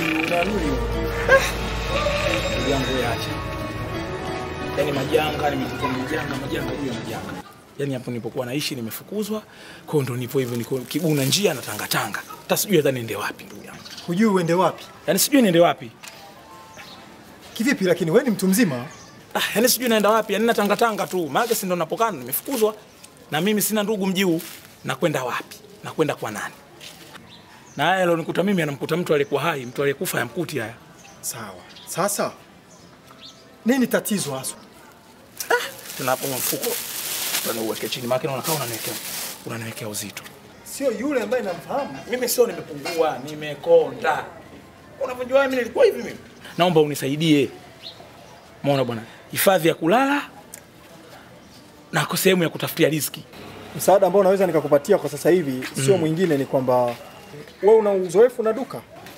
unaamini ndugu yangu wewe acha yaani majanga nimekuta ni majanga majanga juu ya majanga yaani hapo nilipokuwa naishi nimefukuzwa kwa hiyo ndo nipo hivyo niko kibuna njia na tangatanga hata sijui hata niende wapi ndugu yangu Hujui uende wapi? yaani sijui niende wapi Kivipi lakini wewe ni mtu mzima? ah, yaani sijui naenda wapi yaani natangatanga tu maana si ndo napokaa nimefukuzwa na mimi sina ndugu mji huu nakwenda wapi nakwenda kwa nani na haya alionikuta mimi anamkuta mtu aliyekuwa hai mtu aliyekufa yamkuti haya Sawa. Sasa nini tatizo haswa? tunapo mfuko uweke chini maana unakaa unaniwekea unaniwekea uzito Sio yule ambaye namfahamu. mimi sio nimepungua nimekonda unavyojua mimi nilikuwa hivi mimi naomba unisaidie maona bwana hifadhi ya kulala na kwa sehemu ya kutafutia riziki Msaada ambao naweza nikakupatia kwa sasa hivi sio mwingine, ni kwamba wewe una uzoefu na duka.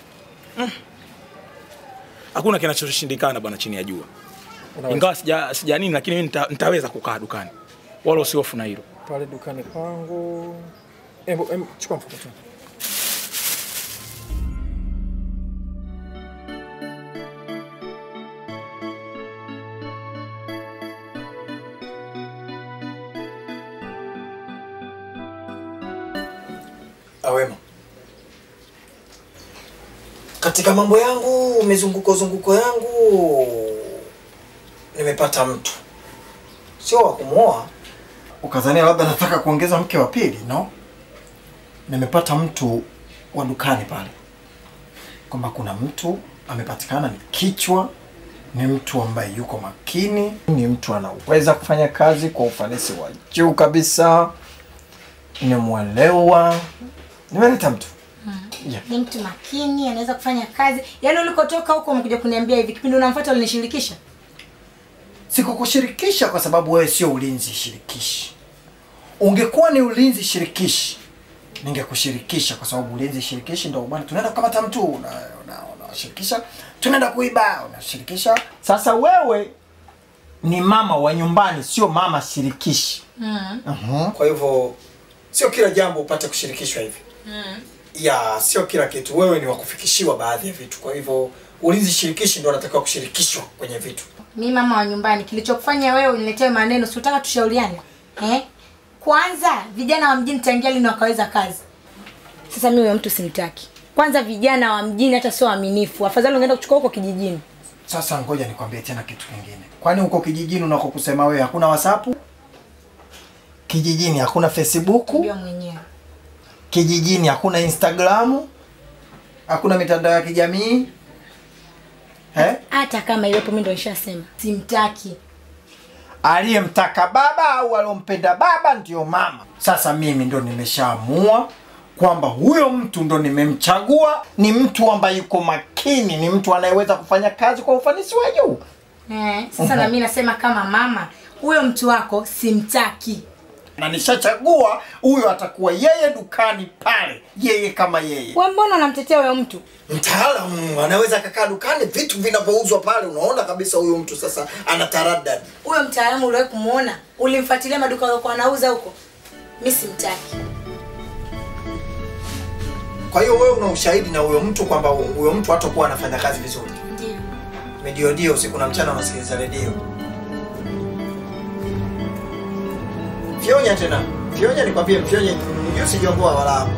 hakuna kinachoshindikana bwana chini ya jua Unaweza. ingawa sija, sija nini lakini mimi nita, nitaweza kukaa dukani wala usihofu na hilo pale dukani kwangu. Embo, em, chukua mfuko tu. Awema, katika mambo yangu mizunguko zunguko yangu nimepata mtu, sio wa kumwoa ukazania labda nataka kuongeza mke wa pili. No, nimepata mtu wa dukani pale, kwamba kuna mtu amepatikana, ni kichwa, ni mtu ambaye yuko makini, ni mtu anaweza kufanya kazi kwa ufanisi wa juu kabisa, nimwelewa, nimeleta mtu yeah. ni mtu makini, anaweza kufanya kazi. Yaani ulikotoka huko umekuja kuniambia hivi, kipindi unamfuata ulinishirikisha. Sikukushirikisha kwa sababu wewe sio ulinzi shirikishi. Ungekuwa ni ulinzi shirikishi, ningekushirikisha kwa sababu ulinzi shirikishi ndio bwana, tunaenda kukamata mtu unashirikisha, una, unashirikisha, tunaenda kuiba unashirikisha. Sasa wewe ni mama wa nyumbani, sio mama shirikishi. Mm. uh Kwa hivyo sio kila jambo upate kushirikishwa hivi Mm. ya sio kila kitu. Wewe ni wa kufikishiwa baadhi ya vitu, kwa hivyo ulinzi shirikishi ndio anatakiwa kushirikishwa kwenye vitu. Mi mama wa nyumbani, kilichokufanya wewe uniletee maneno, si utaka tushauriane eh? Kwanza vijana wa mjini tangia lini wakaweza kazi? Sasa mimi huyo mtu simtaki. Kwanza vijana wa mjini hata sio waaminifu, afadhali ungeenda kuchukua huko kijijini. Sasa ngoja nikwambie tena kitu kingine. Kwani huko kijijini unako kusema wewe hakuna WhatsApp? Kijijini hakuna Facebook? Ndio mwenyewe. Kijijini hakuna Instagram? Hakuna mitandao ya kijamii? Eh? Hata kama iwepo, mimi ndo nishasema simtaki. Aliyemtaka baba au aliompenda baba ndio mama. Sasa mimi ndo nimeshaamua kwamba huyo mtu ndo nimemchagua, ni mtu ambaye yuko makini, ni mtu anayeweza kufanya kazi kwa ufanisi wa juu. Eh, sasa na mimi nasema kama mama, huyo mtu wako simtaki. na nishachagua huyo atakuwa yeye dukani pale, yeye kama yeye Wewe mbona unamtetea huyo mtu? mtaalamu, anaweza akakaa dukani, vitu vinavyouzwa pale, unaona kabisa huyo mtu sasa anataradadi. Huyo mtaalamu uliwahi kumuona? Ulimfuatilia maduka yako anauza huko? Mimi simtaki. Kwa hiyo wewe una ushahidi na huyo mtu kwamba huyo mtu hatakuwa anafanya kazi vizuri. Ndio. Mediodio usiku na mchana unasikiliza redio. Fyonya tena, fyonya nikwambie, fyonya ndio sijongoa wala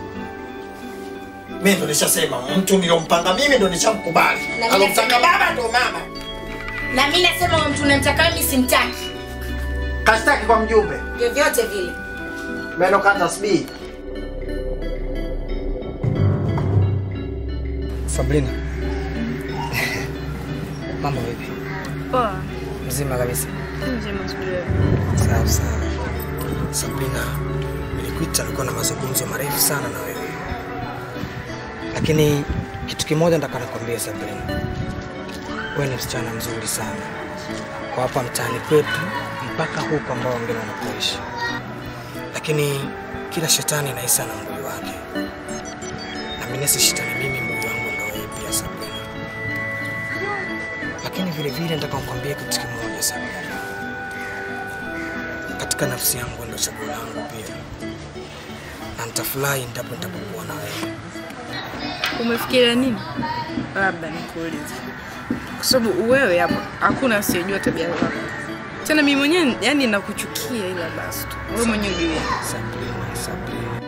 mimi ndo nishasema mtu nilompanga mimi ndo nishamkubali. Na mimi Alomtaka nasema- baba ndo mama. Na mimi nasema huyo mtu unamtaka mimi simtaki. Kashtaki kwa mjumbe. Vyovyote vile. Meno kata sbii. Sabrina. Mambo vipi? Poa. Mzima kabisa. Mzima sijui. Sawa sawa. Sabrina, nilikuita nilikuwa na mazungumzo marefu sana na wewe. Lakini kitu kimoja nataka nikwambie Sabrina. Wewe ni msichana mzuri sana. Kwa hapa mtaani kwetu mpaka huko ambao wengine wanapoishi. Lakini kila shetani anahisi na mbuyu wake. Na mimi si shetani mimi mbuyu wangu ndio wewe pia Sabrina. Lakini vile vile nataka nikwambie kitu kimoja Sabrina. Katika nafsi yangu ndio chaguo langu pia, na nitafurahi endapo nitapokuwa na wewe. Umefikiria nini? Labda nikuulize, kwa sababu wewe hapa hakuna asiyejua tabia zako. Tena mimi mwenyewe yani nakuchukia, ila basi tu wewe mwenyewe ujue. Sabrina, Sabrina.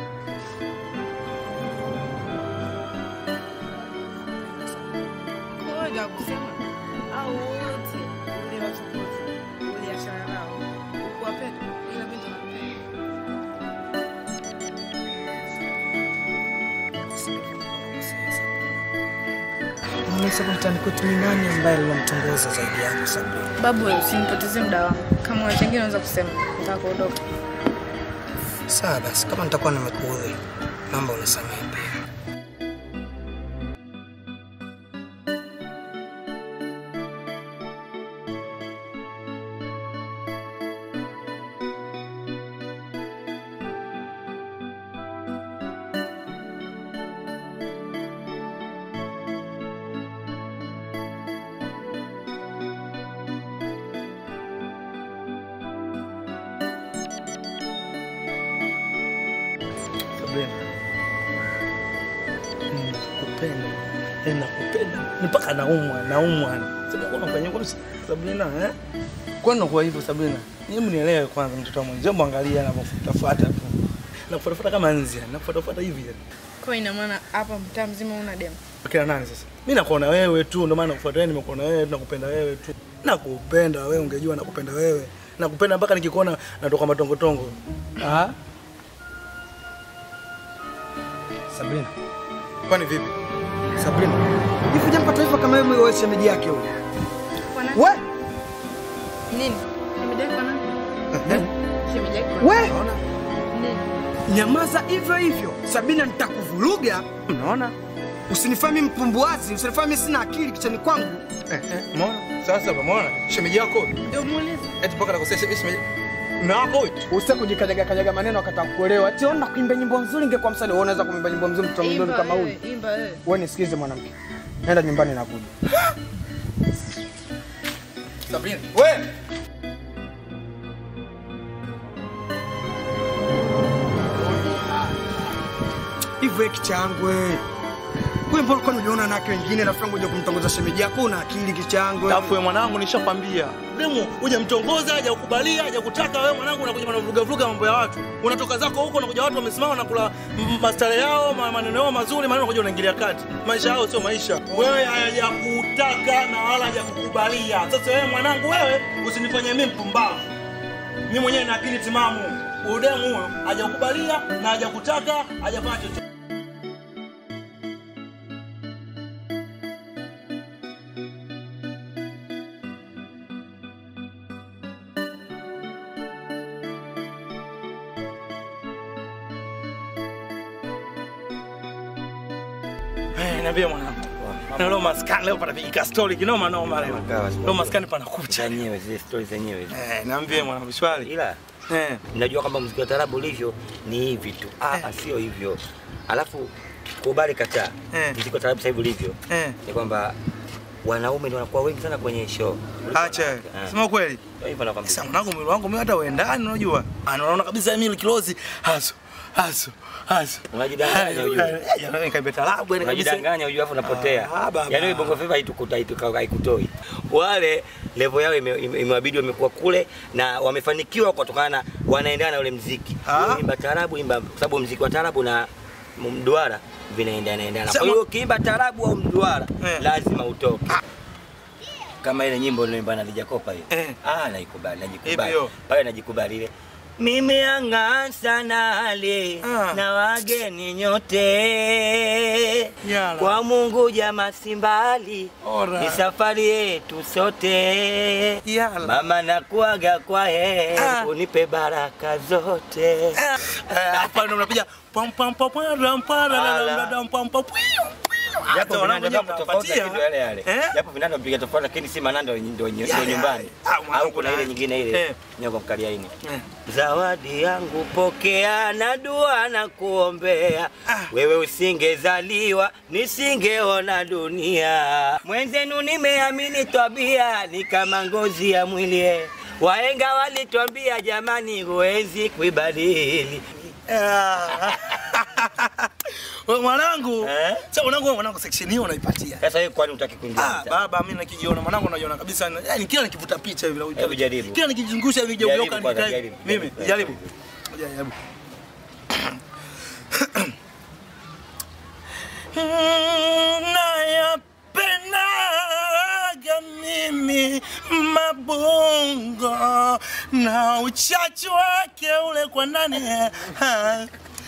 Ngoja kusema au wote uliwachokoza, uliachana nao, ukuwapenda, ila mimi nakupenda. Unaweza kumtani kwetu ni nani ambaye alimtongoza zaidi yako Sabrina? Babu, wewe usinipotezee muda wangu. Kama una chengine unaweza kusema, nataka kuondoka. Sawa basi, kama nitakuwa nimekuudhi, naomba unisamehe pia. Sabrina. Nakupenda. Eh, nakupenda. Ni mpaka naumwa, naumwa. Sasa kuna kwenye kwa Sabrina, eh? Kwa nini kwa hivyo Sabrina? Hebu nielewe kwanza mtoto wa mwenzi. Hebu angalia anapofuatafuata tu. Nakufuatafuata kama nzi, nakufuatafuata hivi. Kwa ina maana hapa mtaa mzima una demu. Kila nani sasa? Mimi nakuona wewe tu, ndio maana nakufuata wewe, nimekuona wewe, nakupenda wewe tu. Nakupenda wewe, ungejua nakupenda wewe. Nakupenda mpaka nikikuona natoka matongotongo. Ah? Sabrina. Kwani vipi? Sabrina. Hivi hujampa taarifa kama wewe wewe shemeji yake huyo? Kwa nani? We, Nini? Shemeji yako nani? Shemeji yako we, nini? nyamaza hivyo hivyo. Sabina nitakuvuruga. Unaona? Usinifanye mpumbuazi, usinifanye sina akili kichani kwangu. Eh, eh, umeona? Sasa umeona? Shemeji yako. Ndio muulize. Eti mpaka nakosea shemeji. Na wako huyu. Usitaki kujikanyaga kanyaga maneno akataka kukuelewa. Ati ona kuimba nyimbo nzuri ingekuwa msanii. Wewe unaweza kuimba nyimbo nzuri mtoto mzuri Imba kama huyu. wewe, imba wewe. Wewe nisikize mwanamke. Nenda nyumbani na kuja. Sabrina. We. Hivyo kichangwe. Wewe mbona kwani uliona na wake wengine rafiki yangu uje kumtongoza shemeji yako una akili kichangwe. Tafu wewe mwanangu nishakwambia. Demu uje mtongoza, haja kukubalia, haja kutaka wewe mwanangu unakuja unavuruga vuruga mambo ya watu. Unatoka zako huko unakuja watu wamesimama na kula m- mastare yao, ma- maneno yao mazuri, maneno unakuja unaingilia kati. Maisha yao sio maisha. Wewe hajakutaka na wala hajakukubalia. Sasa wewe mwanangu wewe usinifanye mimi mpumbavu. Mimi mwenyewe na akili timamu. Udemu huyo hajakukubalia na hajakutaka, hajafanya chochote. Eh, niambie mwanangu. Na leo maskani leo panapiga story kinoma noma leo. Leo maskani panakucha. zenyewe zile stori zenyewe zile. Eh, niambie mwanangu shwari. ila Eh. najua kwamba mziki wa tarabu ulivyo ni hivi tu ah, ah, sio hivyo alafu kubali kataa Eh. mziki wa tarabu sasa hivi ulivyo Eh. ni kwamba wanaume ndio wanakuwa wengi sana kwenye show Kuliko Acha. wanawake. Eh. Sema kweli. Ndio hivyo nakwambia. Sasa mwanangu mwili wangu mimi hata uendani unajua. Ana unaona kabisa mimi kilozi haso. Haso. Haso. Unajidanganya ujue. Yaani nikaibia talabu yani kabisa. unajidanganya ujue afu unapotea Ah, baba. yaani wewe bongo flava haitukuta haituka- haikutoi wale level yao ime- ime- imewabidi wamekuwa kule na wamefanikiwa kutokana na wanaendana na ule mziki Ah. Wewe imba tarabu imba kwa sababu mziki wa tarabu na mduara vinaendana endana Sema- kwa hiyo ukiimba tarabu au mduara Eh. lazima utoke kama ile nyimbo niliimba na Lijakopa hiyo Eh. ah naikubali najikubali Hivyo. pale najikubali ile mimi ang'aa sana ale Ah. na wageni nyote Yala. kwa Mungu jama simbali Ora. ni safari yetu sote Yala. mama nakuaga kwa he Ah. unipe baraka zote Eh, hapa ndo unapiga pam pam pam pam ram pam ram pam pam pam japo Hata vinanda wanangu vyapo tofauti mnapatia. lakini yale yale Eh? japo vinanda vipiga tofauti lakini si mananda ndio ndio Yale, nyumbani yale. Ah, mwanangu au kuna ile na- nyingine ile Eh. nyoka mkaliaini Eh. zawadi yangu pokea na dua na kuombea Ah. wewe usingezaliwa nisingeona dunia mwenzenu nimeamini tabia ni kama ngozi ya mwili waenga walitwambia jamani huwezi kuibadili Ah. Wewe mwanangu. Eh? Sasa mwanangu wewe mwanangu section hiyo unaipatia. Sasa wewe kwani utaki kuingia? Ah, mtaa? baba mimi nakijiona mwanangu najiona kabisa yani kila nikivuta picha hivi Hebu jaribu. Kila nikijizungusha hivi Jaribu geuka kwanza, nikai. jaribu. Mimi Jaribu. jaribu. Jaribu. Nayapendaga mimi mabongo na uchachu wake ule kwa ndani Ah,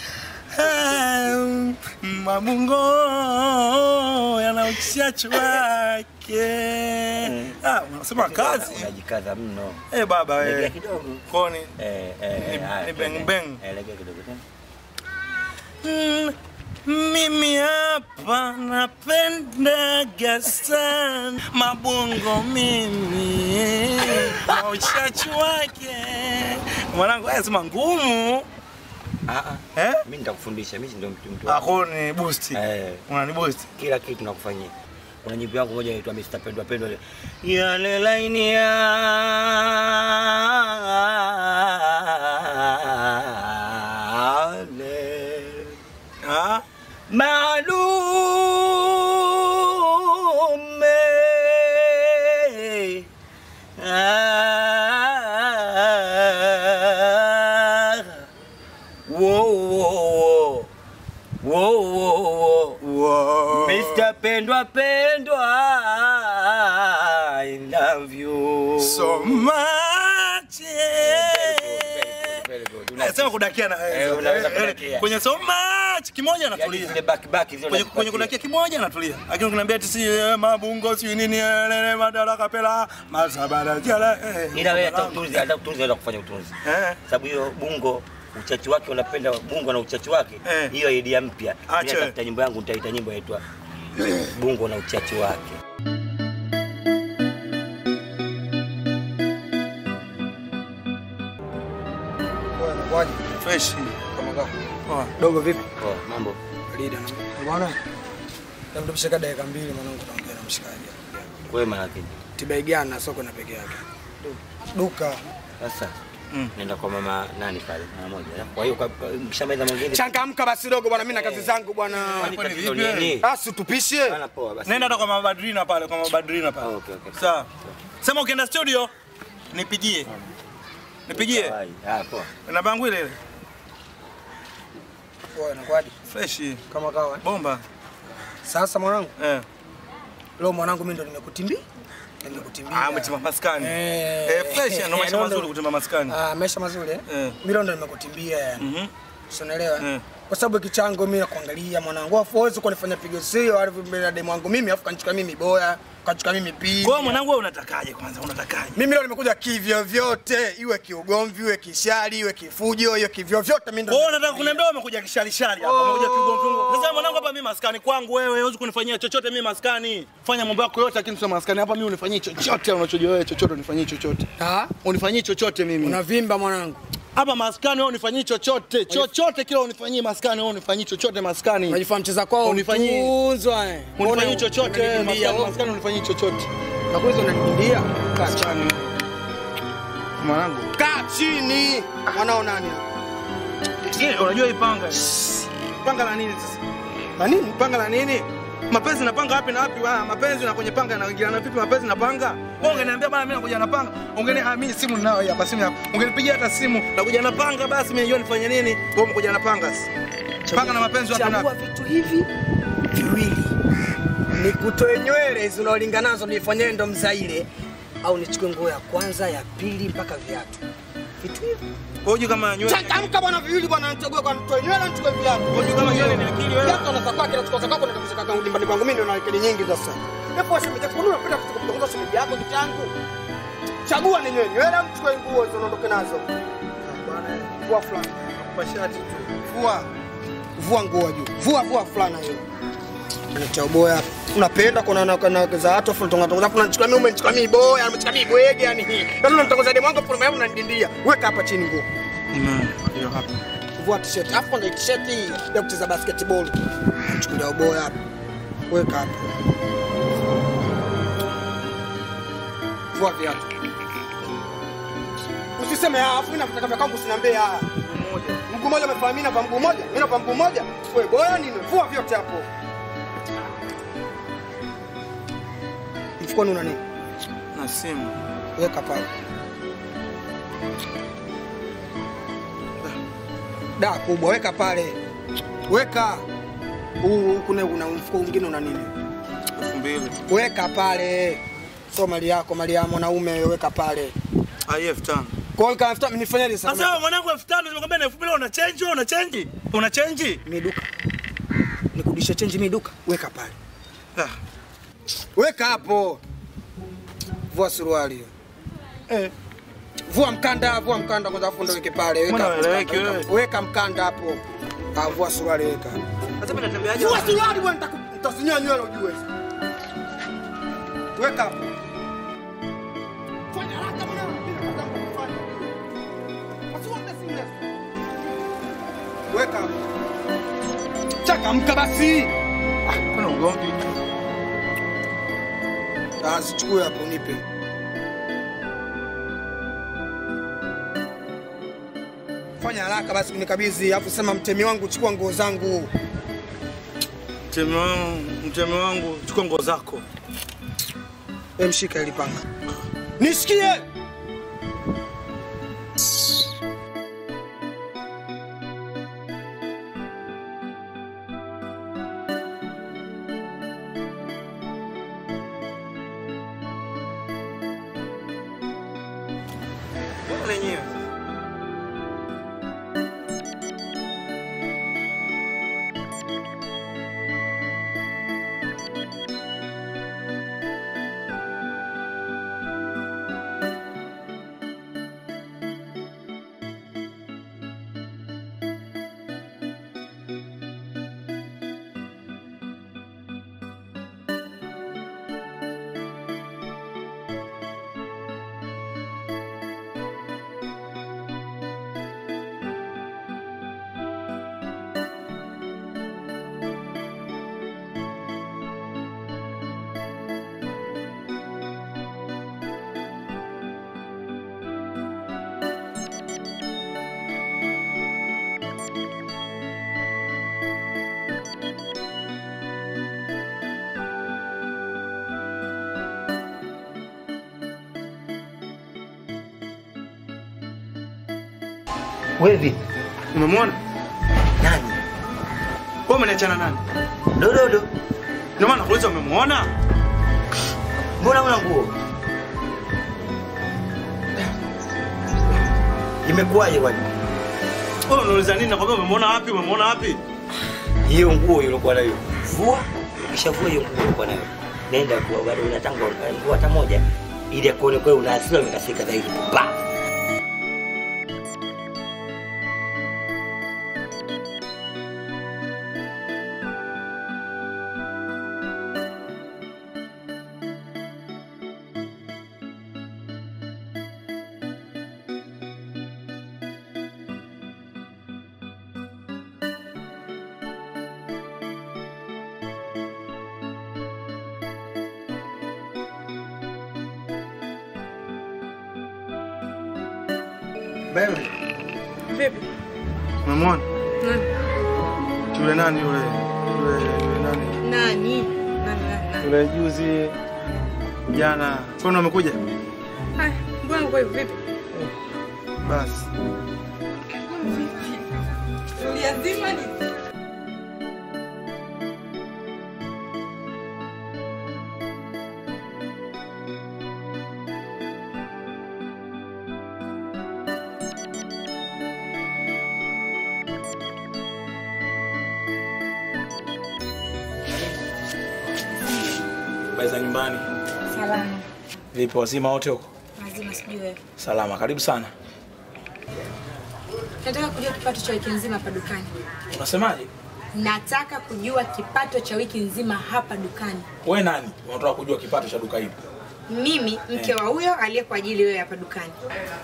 ah, mabungo yana uchachu wake. Ah, unasema kazi Unajikaza mno. eh, baba Legea eh, kidogo. koni Eh, eh, Ni- eh, haya, ni bang twende. bang. Eh, legea kidogo tena. Mm, mimi hapa napendaga sana mabongo mimi na uchachu wake mwanangu haya sema ngumu Ah, ah. eh? Mimi nitakufundisha, mimi ndio mtu mtu. wako. ako ni boost Eh. unani boost Kila kitu nakufanyia. Kuna nyimbo yangu moja inaitwa Mr. Pendwa Pendwa ile. Yale laini yale ah malume ah, wo, wo, wo, wo, wo, wo. Mr. Pendwa Pendwa I love you so much Very good, very good. Eh, sema kudakia na Eh, unaweza kudakia. kwenye so much kimoja Yaani natulia zile back back zile kwenye, kwenye kudakia kimoja natulia lakini ukiniambia ati si eh, mabungo si nini eh, lele madaraka pela masabara jala eh, ila wewe hata mwanangu. utunzi hata utunzi unaweza kufanya utunzi eh sababu hiyo bungo uchachi wake unapenda bungo na uchachi wake Eh. hiyo idea mpya Acha. Mimi natafuta nyimbo yangu nitaita nyimbo inaitwa bungo na uchachi wake Waje fresh kama kako. Poa. Dogo vipi? oh, mambo Lida na bwana. Namtupisha dakika mbili mwanangu naongea na mshikaji. wewe manake Tibaigana soko na peke yake. Duka. sasa Mm. nenda kwa mama nani pale mama moja kwa hiyo kwa- kwa- mkishamaliza mwingine Changamka basi dogo bwana, mimi na kazi zangu bwana. Kwani Kwani tatizo vipi? nini? Basi tupishe. Bana poa basi nenda hata kwa mabadrina pale kwa mabadrina pale Ah, okay, okay. sawa sema ukienda studio nipigie nipigie Hai, ah, poa namba yangu ile ile Poa inakuwaje? fresh Kama kawa. bomba Sasa mwanangu, eh leo mwanangu mimi ndo nimekutimbia. Nimekutimbia. ah umetima maskani Eh. eh fresh ndio maisha Eh, mazuri ndo- kutima maskani Ah, maisha mazuri eh? Eh. Mimi leo ndo nimekutimbia yani. mhm Si unaelewa? Eh. Kwa sababu kichango mimi nakuangalia mwanangu. Afu huwezi kunifanya pigo sio alivyo mbele ya demu wangu mimi afu kanichukua mimi boya, kanichukua mimi pili. kwa hiyo mwanangu wewe unatakaje kwanza unatakaje Mimi leo nimekuja kivyo vyote, iwe kiugomvi, iwe kishari, iwe kifujo, iwe kivyo vyote mimi Kwa ndo. hiyo unataka kuniambia wewe umekuja kisharishari hapa, umekuja kigomvi. Sasa mwanangu hapa mimi maskani kwangu wewe, huwezi kunifanyia chochote mimi maskani. Fanya mambo yako yote lakini sio maskani. Hapa mimi unifanyie chochote unachojua wewe, chochote unifanyie chochote. Ah, Unifanyie chochote mimi. unavimba mwanangu. Hapa maskani wewe unifanyie chochote. Chochote kile unifanyie maskani wewe unifanyie chochote maskani. Unajifanya mcheza kwao Unifanyie- utunzwa eh. Unifanyie chochote Unanikimbia maskani, maskani unifanyie chochote. Na kwanza unanikimbia. Kaa chini. Maskani. Mwanangu. Kaa chini. Mwanao nani? Je, unajua hii panga? Panga la nini sasa? Na nini? Panga la nini? Mapenzi napanga wapi na wapi? Ah, mapenzi na kwenye panga yanaingiliana vipi mapenzi na panga? Wewe ungeniambia bana mimi nakuja na panga. Ungeni ah, mimi simu ninayo hii hapa simu yako. Ungenipigia hata simu nakuja na panga basi mimi najua nifanye nini. Wewe umekuja na panga sasa. Panga na mapenzi wapi na Chagua wapi? vitu hivi viwili. Nikutoe nywele hizo unaolingana nazo nifanyie ndo mzaile au nichukue nguo ya kwanza, ya pili mpaka viatu. Vitu hivi. Wewe kama nywele. Changamka bwana viwili bwana nichague kwa nitoe nywele nichukue viatu. Wewe kama nywele ni akili wewe. Viatu anataka kwake na chukua zako na kabisa kaka nyumbani kwangu mimi ndo na akili nyingi sasa. Hebu waseme kwa nini unapenda kutongoza simu yako kitangu? Chagua ni nywele, nywele au chukue nguo hizo unaondoke nazo. Bwana, vua fulana. Kwa shati tu. Vua. Vua nguo juu. Vua vua fulana hiyo. Unacha boya. Unapenda kuna na na za watu afu tonga tonga afu unachukua mimi umenichukua mimi boya, umenichukua mimi bwege yani hii. Ndio unatongoza demu wangu afu mimi unanidindia. Weka hapa chini nguo. Imam. Hiyo hapa. Vua t-shirt. Afu ndio t-shirt hii ya kucheza basketball. Chukulia boya hapa. Weka hapa. Vua viatu. Usiseme ah, afu mimi nakutaka vya kwangu usiniambie ah. Mguu mmoja umefanya mimi na kwa mguu mmoja, mimi na kwa mguu mmoja. Wewe bora nini? Vua vyote hapo. Mfukoni una nini? Na simu. Weka pale. Da kubwa, weka pale. Weka. Huu kuna una mfuko mwingine una nini? Elfu mbili. Weka pale. Sio mali yako, mali ya mwanaume weka pale. Ah, elfu tano. Kwa hiyo kama nifanyaje sasa? Sasa wewe mwanangu elfu tano nimekwambia na elfu mbili una change, una change. Una change? Miduka. Nikurudishe change miduka. Weka pale. Ah. Weka hapo. Vua suruali hiyo. Eh. Vua mkanda, vua mkanda kwanza afu ndo weke pale. Weka. Mbona ueleweki weka- wewe? Weka mkanda hapo. Ah, vua suruali weka. Sasa mimi natembeaje? Vua suruali bwana nitaku- nitasinyoa nywele ujue. Weka hapo. Fanya haraka bwana. Mimi nataka kufanya. Asione simu. Weka hapo. Changamka basi. Kuna ugomvi. Ah, zichukue hapo nipe. Fanya haraka basi kunikabidhi, alafu sema mtemi wangu chukua nguo zangu. Mtemi wangu, mtemi wangu, chukua nguo zako. Wewe mshika ili panga. Nisikie. Lenyewe. Wewe vipi? Umemwona? Nani? Wewe umeniachana nani? Dododo. Ndio maana nakuuliza umemwona? Mbona una nguo? Imekuwaje kwani? Wewe unauliza nini? Nakwambia umemwona wapi? Umemwona wapi? Hiyo nguo uliokuwa nayo. Vua, ukishavua hiyo nguo uliokuwa nayo. Nenda kwa bado unatanga nguo hata moja ili akuone kwa una hasira umekasika zaidi. Pa. Baby, Vipi? umemwona? Nani? Yule nani yule? Yule yule nani? Nani? Nani, nani, nani? Yule juzi jana. Kwani amekuja? Haya, mbona nguo hivi vipi? Basi. Lazima ni Habari za nyumbani? Salama. Vipi wazima wote huko? Lazima sijui wewe. Salama, karibu sana. Nataka kujua kipato cha wiki nzima hapa dukani. Unasemaje? Nataka kujua kipato cha wiki nzima hapa dukani. Wewe nani? Unataka kujua kipato cha duka hili? Mimi mke wa huyo aliyekuajili wewe hapa dukani.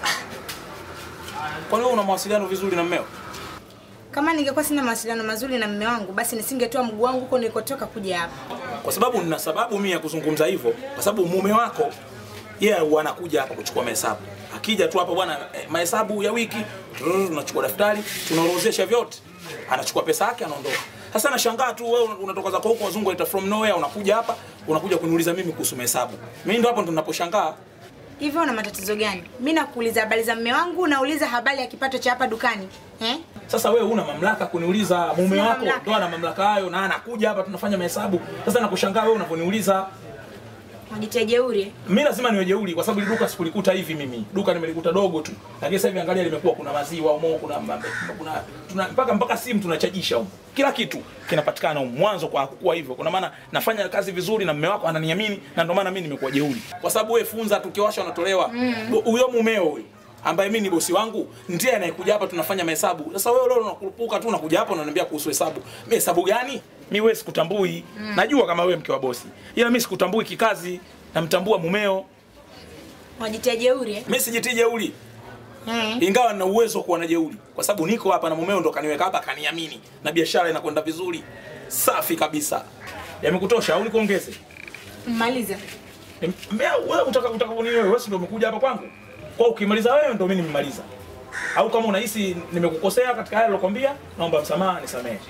Kwani wewe una mawasiliano vizuri na mmeo? Kama ningekuwa sina mawasiliano mazuri na mume wangu, basi nisingetoa mguu wangu huko nilikotoka kuja hapa. Kwa sababu nina sababu mimi ya kuzungumza hivyo, kwa sababu mume wako yeye huwa anakuja hapa kuchukua mahesabu. Akija tu hapa bwana, eh, mahesabu ya wiki, trrr, tunachukua daftari, tunaorodhesha vyote, anachukua pesa yake, anaondoka. Sasa nashangaa tu, wewe unatoka zako huko, wazungu wanaita from nowhere, unakuja hapa, unakuja kuniuliza mimi kuhusu mahesabu. Mimi ndo hapo ndo ninaposhangaa. hivyo una matatizo gani mi nakuuliza habari za mme wangu nauliza habari ya kipato cha hapa dukani eh? Sasa wewe una mamlaka kuniuliza, mume Sina wako mamlaka. ndo ana mamlaka hayo, na anakuja hapa tunafanya mahesabu. Sasa nakushangaa wewe unavyoniuliza. majitia jeuri eh? Mimi lazima niwe jeuri kwa sababu hili duka sikulikuta hivi mimi. Duka nimelikuta dogo tu. Lakini sasa hivi angalia limekuwa kuna maziwa umo, kuna mambe, kuna tuna, mpaka mpaka simu tunachajisha huko. Kila kitu kinapatikana huko. Mwanzo kwa hakukuwa hivyo. Kuna maana nafanya kazi vizuri na mume wako ananiamini na ndio maana mimi nimekuwa jeuri. Kwa sababu wewe funza tukiwasha unatolewa. Huyo mumeo huyo ambaye mimi ni bosi wangu ndiye anayekuja hapa tunafanya mahesabu. Sasa wewe leo unakurupuka tu unakuja hapa unaniambia kuhusu hesabu. Mimi hesabu gani? Mimi wewe sikutambui. Najua kama wewe mke wa bosi. Ila mimi sikutambui kikazi. Namtambua mumeo. majitia jeuri eh? Mimi sijitii jeuri. Eh. Ingawa nina uwezo wa kuwa na jeuri kwa sababu niko hapa na mumeo ndo kaniweka hapa kaniamini na biashara inakwenda vizuri. Safi kabisa. Yamekutosha au nikuongeze? mmaliza Mbea wewe utaka utaka nini wewe? Wewe si ndio umekuja hapa kwangu? Kwa ukimaliza wewe ndio mimi nimemaliza. Au kama unahisi nimekukosea katika haya nilokuambia, naomba msamaha, nisamehe.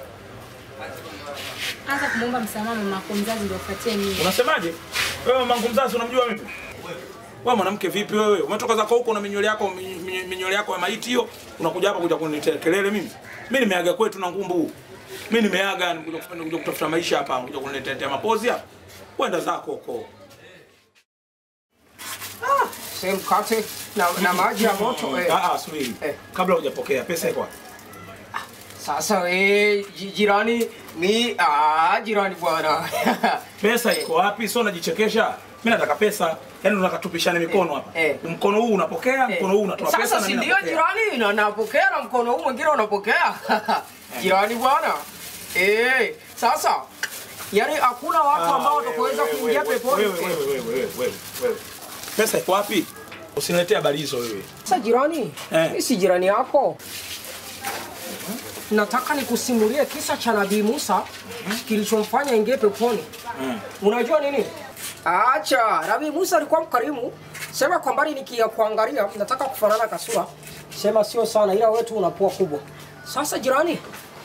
anza kumwomba msamaha mama yako mzazi ndio ufuatie mimi Unasemaje? Wewe mamangu mzazi unamjua mimi? Wewe mwanamke vipi wewe? Umetoka zako huko na minywele yako minyo- minywele yako ya maiti hiyo, unakuja hapa kuja kuniletea kelele mimi? Mimi nimeaga kwetu na ngumbu. Mimi nimeaga nikuja kufanya kuja kutafuta maisha hapa, kuja kuniletea mapozi hapa. Kwenda zako huko. Same mkate na, na maji ya moto eh. Ah ah, subiri. Eh. Kabla hujapokea pesa iko wapi? Sasa we ji- jirani mi ah, jirani bwana Pesa iko wapi? Sio unajichekesha. Mimi nataka pesa. Yaani tunataka tupishane mikono hapa. Eh. Mkono huu unapokea, mkono huu unatoa pesa Sasa na si mimi ndio napokea. jirani na napokea na mkono huu mwingine unapokea jirani bwana eh. Sasa yani hakuna watu Ah, ambao wewe, watakuweza wewe, kuingia wewe, peponi. wewe, wewe, wewe, wewe, wewe, wewe. Pesa iko wapi? Usiniletee habari hizo wewe. Sasa jirani, Eh. mimi si jirani yako. Nataka nikusimulie kisa cha Nabii Musa kilichomfanya ingie peponi. Unajua nini? Acha, Nabii Musa alikuwa mkarimu. Sema kwa mbali nikia kuangalia, nataka kufanana kasura. Sema sio sana ila wetu unakuwa kubwa. Sasa jirani,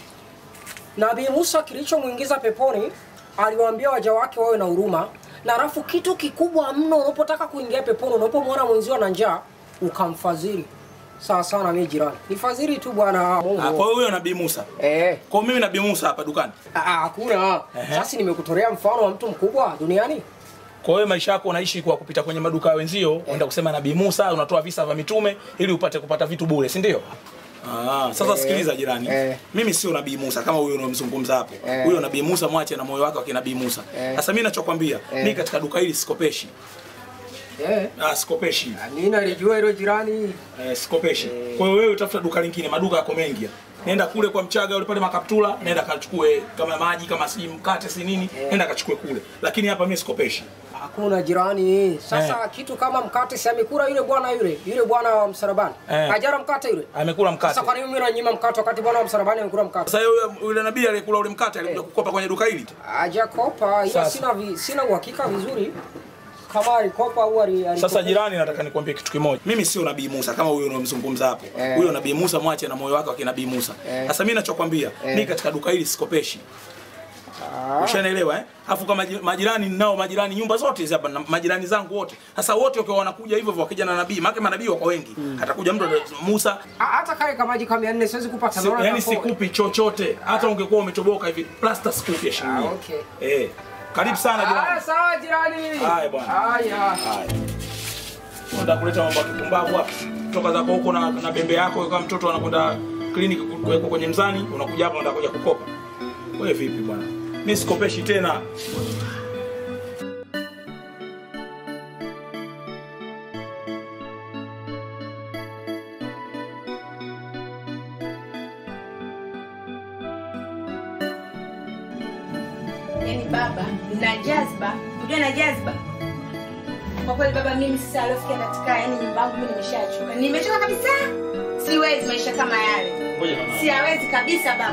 Nabii Musa kilichomuingiza peponi, aliwaambia waja wake wawe na huruma, na alafu kitu kikubwa mno unapotaka kuingia peponi, unapomwona mwenzio na njaa, ukamfadhili. Sawa sana mimi jirani. Nifadhili tu bwana Ah, Mungu. kwa hiyo huyo Nabii Musa. Eh, Kwa hiyo mimi Nabii Musa hapa dukani. ah, ah, hakuna. Ehe. Sasa nimekutolea mfano wa mtu mkubwa duniani. Kwa hiyo maisha yako unaishi kwa kupita kwenye maduka ya wenzio, unaenda kusema Nabii Musa, unatoa visa vya mitume ili upate kupata vitu bure, si ndio? Ah, sasa sikiliza jirani. eh. Mimi sio Nabii Musa kama huyo unamzungumza hapo. Eh. Huyo Nabii Musa mwache na moyo wake wa kinabii Musa. Eh. Sasa mimi ninachokwambia, Eh. mimi katika duka hili sikopeshi. Eh, Ah, sikopeshi. mimi nalijua hilo jirani. Eh, sikopeshi. Kwa hiyo wewe utafuta duka lingine, maduka yako mengi. Nenda kule kwa Mchaga ule pale makaptula, nenda kachukue kama maji kama si mkate si nini, nenda kachukue kule. Lakini hapa mimi sikopeshi. Hakuna jirani. Sasa kitu kama mkate si amekula yule bwana yule, yule bwana wa msalabani. Eh. Hajara mkate yule. Amekula mkate. Sasa kwa nini mimi nanyima mkate wakati bwana wa msalabani amekula mkate? Sasa yule yule nabii aliyekula ule mkate alikuja kukopa kwenye duka hili. Hajakopa, ila Sasa. sina vi, sina uhakika vizuri kama alikopa au ali- alikopa. Sasa jirani, nataka nikwambie kitu kimoja. Mimi sio nabii Musa kama huyo unamzungumza hapo. Eh. Huyo nabii Musa mwache na moyo wake wa kinabii Musa. Eh. Sasa mimi nachokwambia, mimi katika duka hili sikopeshi. Ushanielewa eh? Afu kama maji- majirani nao majirani nyumba zote hizi hapa na majirani zangu wote. Sasa wote wakiwa wanakuja hivyo hivyo wakija na nabii, maana manabii wako wengi. Atakuja mtu Musa, Ah, hata kale kama maji kama 400 siwezi kupata si, naona yani kama- sikupi chochote. Hata ungekuwa umetoboka hivi, plasta sikupi ya shilingi. Ah, okay. Eh. Karibu sana Ah, jirani. sawa jirani. Haya, bwana. Haya. Haya. Unataka kuleta mambo ya kipumbavu hapa. Toka zako huko na, na bembe yako kama mtoto anakwenda kliniki kuwekwa kwenye mzani, unakuja hapa unataka kuja kukopa. Wewe vipi bwana? Mimi sikopeshi tena. Yaani baba na jazba, unajua na jazba. Kwa kweli baba, mimi sasa aliofikia katika yani nyumba yangu mimi nimeshachoka. Nimechoka kabisa. Siwezi maisha kama yale. Ngoja mama. Siwezi kabisa baba.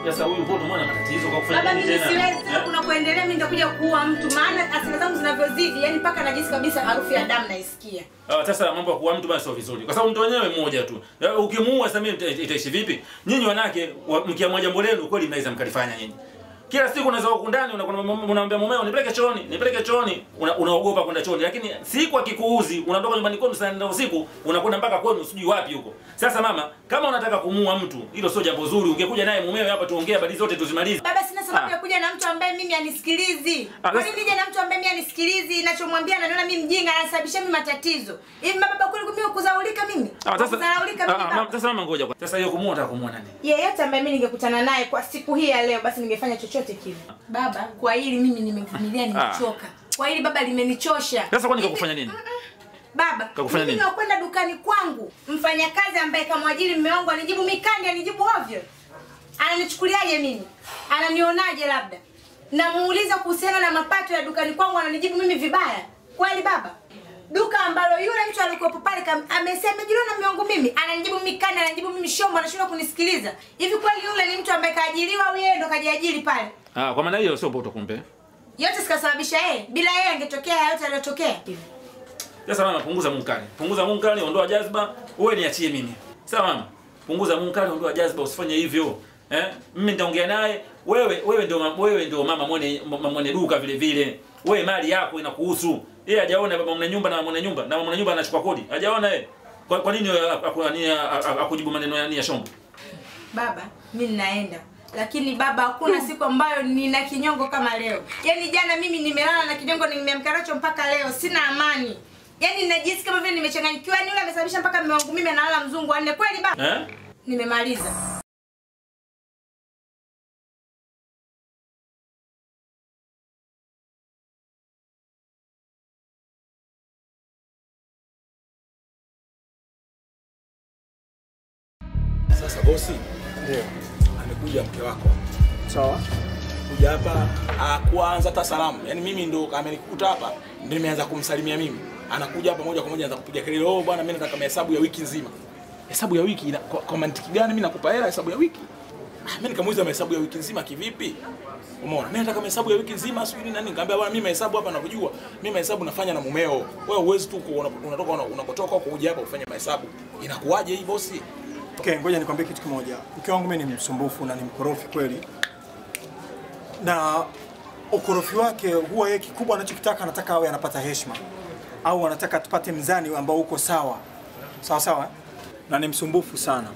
Sasa huyu mbona umeona matatizo kwa kufanya Baba, nini mimi tena? siwezi Eh? kuna kuendelea, mimi nitakuja kuua mtu, maana hasira zangu zinavyozidi, yani mpaka najisi kabisa harufu ya damu naisikia. Ah, sasa mambo ya kuua mtu basi sio vizuri. Kwa sababu mtu wenyewe mmoja tu. Eh, Ukimuua sasa mimi ita- itaishi vipi? Nyinyi wanawake wa- mkiamua jambo lenu kweli mnaweza mkalifanya nyinyi. Kila siku unaweza huko ndani unakuwa unamwambia mumeo nipeleke chooni, nipeleke chooni, una- unaogopa kwenda chooni. Lakini siku akikuuzi unatoka nyumbani kwenu saa nne usiku unakwenda mpaka kwenu sijui wapi huko. Sasa mama, kama unataka kumuua mtu, hilo sio jambo zuri. Ungekuja naye mumeo hapa tuongee habari zote tuzimalize. Baba, sina sababu Ah. ya kuja na mtu ambaye mimi anisikilizi. Ah, Kwa sasa- nini nije na mtu ambaye mimi anisikilizi? Ninachomwambia ananiona mimi mjinga, anasababisha mimi matatizo. Hivi baba, kweli mimi kuzaulika mimi? Ah, sasa Kuzaulika ah, mimi ah, baba? mama, sasa mama ngoja. kwa- Sasa hiyo kumuua unataka kumuua nani? yeyote ambaye mimi ningekutana naye kwa siku hii ya leo basi ningefanya chochote kile baba kwa hili mimi nimevumilia nimechoka kwa hili baba limenichosha Sasa kwani Hivi- kakufanya nini? baba Kakufanya mimi nini? nakwenda dukani kwangu mfanyakazi ambaye kamwajiri mme wangu anijibu mikandi anijibu ovyo ananichukuliaje mimi ananionaje labda namuuliza kuhusiana na mapato ya dukani kwangu ananijibu mimi vibaya kweli baba duka ambalo yule mtu alikuwepo pale kam- amesema amejiliwa na miongo mimi ananijibu mimi kani ananijibu mimi shombo anashindwa kunisikiliza hivi kweli yule ni mtu ambaye kaajiriwa au yeye ndo kajiajiri pale Ah, kwa maana hiyo sio poto kumbe. yote sikasababisha yeye bila yeye angetokea yote aliyotokea Sasa mama, punguza munkari, punguza munkari, ondoa jazba, wewe niachie mimi. Sawa mama, punguza munkari, ondoa jazba, usifanye hivyo eh. Mimi nitaongea naye, wewe wewe ndio ma- wewe ndio mama mwenye mama mwenye duka vile vile. Wewe mali yako inakuhusu. Yeye hajaona baba mwenye nyumba na mwenye nyumba na mwenye nyumba anachukua kodi. Hajaona yeye. Kwa, kwa nini wewe aku- aku- nini, a- a- akujibu maneno ya nia shombo? baba mi ninaenda lakini baba hakuna siku ambayo nina kinyongo kama leo yaani jana mimi nimelala na kinyongo nimeamka nacho mpaka leo sina amani yaani najisi kama vile nimechanganyikiwa yaani yule amesababisha mpaka mume wangu mimi analala mzungu wanne kweli baba Eh? nimemaliza Sasa bosi, Ndio. amekuja mke wako Sawa. kuja hapa ah, kuanza hata salamu. Yaani mimi ndo amenikuta hapa ndio nimeanza kumsalimia mimi. Anakuja hapa moja kwa moja anaanza kupiga kelele, "Oh bwana, mimi nataka mahesabu ya wiki nzima." Hesabu ya wiki ina, kwa, kwa mantiki gani mimi nakupa hela hesabu ya wiki? Ah, mimi nikamuuliza mahesabu ya wiki nzima kivipi? Umeona? Mimi nataka mahesabu ya wiki nzima sijui nini nani. Nikamwambia bwana, mimi mahesabu hapa ninavyojua, mimi mahesabu nafanya na mumeo. Wewe uwezi tu ku- una- unatoka una- unakotoka huko kuja hapa ufanye mahesabu. Inakuwaje hii bosi? Okay, ngoja nikwambie kitu kimoja. Mke wangu mimi ni msumbufu na ni mkorofi kweli, na ukorofi wake huwa yeye kikubwa anachokitaka anataka awe anapata heshima au anataka tupate mzani ambao uko sawa sawa sawa, eh? na ni msumbufu sana.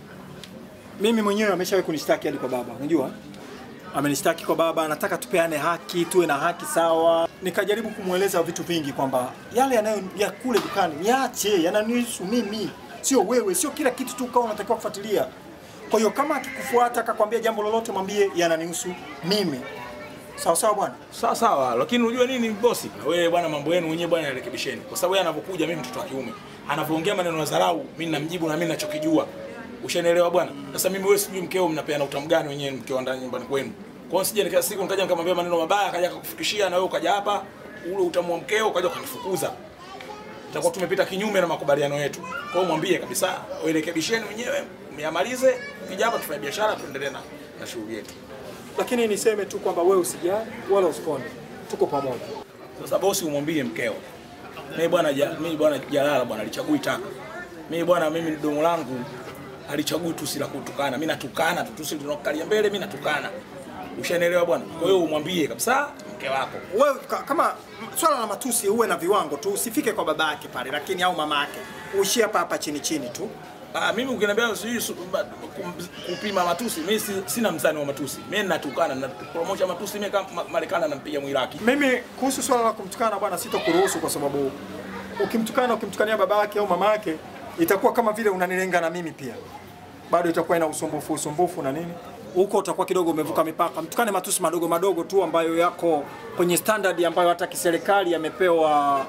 Mimi mwenyewe ameshawahi kunishtaki hadi kwa baba, unajua amenishtaki kwa baba, anataka tupeane haki, tuwe na haki sawa. Nikajaribu kumweleza vitu vingi kwamba yale yanayo ya kule dukani niache, yananihusu mimi, sio wewe, sio kila kitu tu ukawa unatakiwa kufuatilia. Kwa hiyo kama akikufuata akakwambia jambo lolote, mwambie yananihusu mimi. Sawa sawa bwana. Sawa sawa, lakini unajua nini bosi? Na wewe bwana, mambo yenu wenyewe bwana yarekebisheni, kwa sababu yeye anapokuja, mimi mtoto wa kiume, anavyoongea maneno ya dharau, mimi namjibu na mimi ninachokijua. Ushanielewa bwana? Sasa mimi wewe, sijui mkeo mnapeana utamu gani wenyewe mkiwa ndani nyumbani kwenu. Kwa hiyo sije nika siku nikaja nikamwambia maneno mabaya, akaja akakufikishia, na wewe ukaja hapa ule utamu wa mkeo ukaja ukanifukuza. Tutakuwa tumepita kinyume na makubaliano yetu. Kwa hiyo mwambie kabisa, urekebisheni wenyewe, myamalize, kija hapa tufanye biashara, tuendelee na na shughuli yetu. Lakini niseme tu kwamba wewe usijali wala usikonde, tuko pamoja. Sasa bosi, umwambie mkeo mimi bwana ja, mimi bwana Jalala bwana alichagui taka. Mimi bwana, mimi domo langu alichagui tusi la kutukana. Mimi natukana tu, tusi linalokalia mbele, mimi natukana. Ushanielewa bwana? Kwa hiyo umwambie kabisa mke wako. Wewe ka- kama swala la matusi uwe na viwango tu, usifike kwa baba yake pale, lakini au mama yake, uishie hapa hapa chini chini tu. Ah, mimi ukiniambia sijui su- ba- kum- kupima matusi, mimi si, sina mzani wa matusi. Mimi natukana na promosha matusi mimi kama Ma- Marekani nampiga Mwiraki. Mimi kuhusu swala la kumtukana bwana, sitokuruhusu kwa sababu ukimtukana, ukimtukania baba yake au mama yake, itakuwa kama vile unanilenga na mimi pia, bado itakuwa ina usumbufu usumbufu na nini huko, utakuwa kidogo umevuka mipaka. Mtukane matusi madogo madogo tu ambayo yako kwenye standard ambayo hata kiserikali yamepewa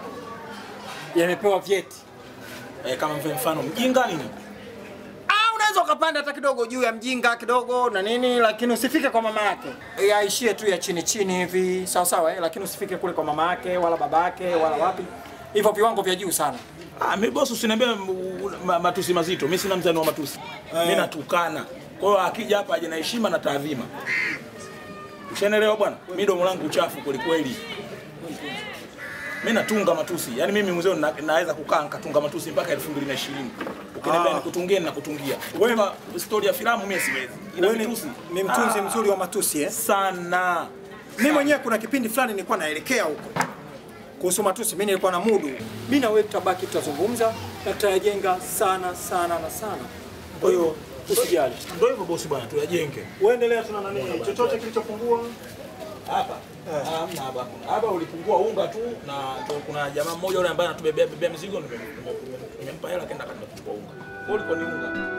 yamepewa vyeti. Eh, kama mfano mfano mjinga nini? Ah, unaweza ukapanda hata kidogo juu ya mjinga kidogo na nini, lakini usifike kwa mama yake. Yaishie tu ya chini chini hivi, sawa sawa, eh? lakini usifike kule kwa mama yake wala baba yake wala wapi, hivyo viwango vya juu sana. Ah, mimi bosi usiniambie m- ma- matusi mazito. Mimi sina mzani wa matusi. Mimi natukana. Kwa hiyo akija hapa aje na heshima na taadhima. Ushaelewa bwana? Mimi domo langu uchafu kweli kweli. Mimi natunga matusi. Yaani mimi mzee na, naweza kukaa nikatunga matusi mpaka 2020. Ukiniambia Ah. nikutungie ninakutungia. Wewe story ya filamu mimi siwezi. Ina Wewe ni, mitusi. ni mtunzi Ah, mzuri wa matusi eh? sana. Mimi mwenyewe kuna kipindi fulani nilikuwa naelekea huko kuhusu matusi, mimi nilikuwa na mudu. Mimi na wewe tutabaki, tutazungumza na tutayajenga sana sana na sana. Kwa hiyo usijali, Ndio hivyo bosi bwana, tuyajenge. uendelea, tuna nani, chochote kilichopungua Hapa. Hamna hapa. Hapa ulipungua unga tu na tu kuna jamaa mmoja yule ambaye anatubebea bebea mizigo nime- nime- nimempa hela kaenda kaenda kuchukua unga. Kwa hiyo ulikuwa ni unga.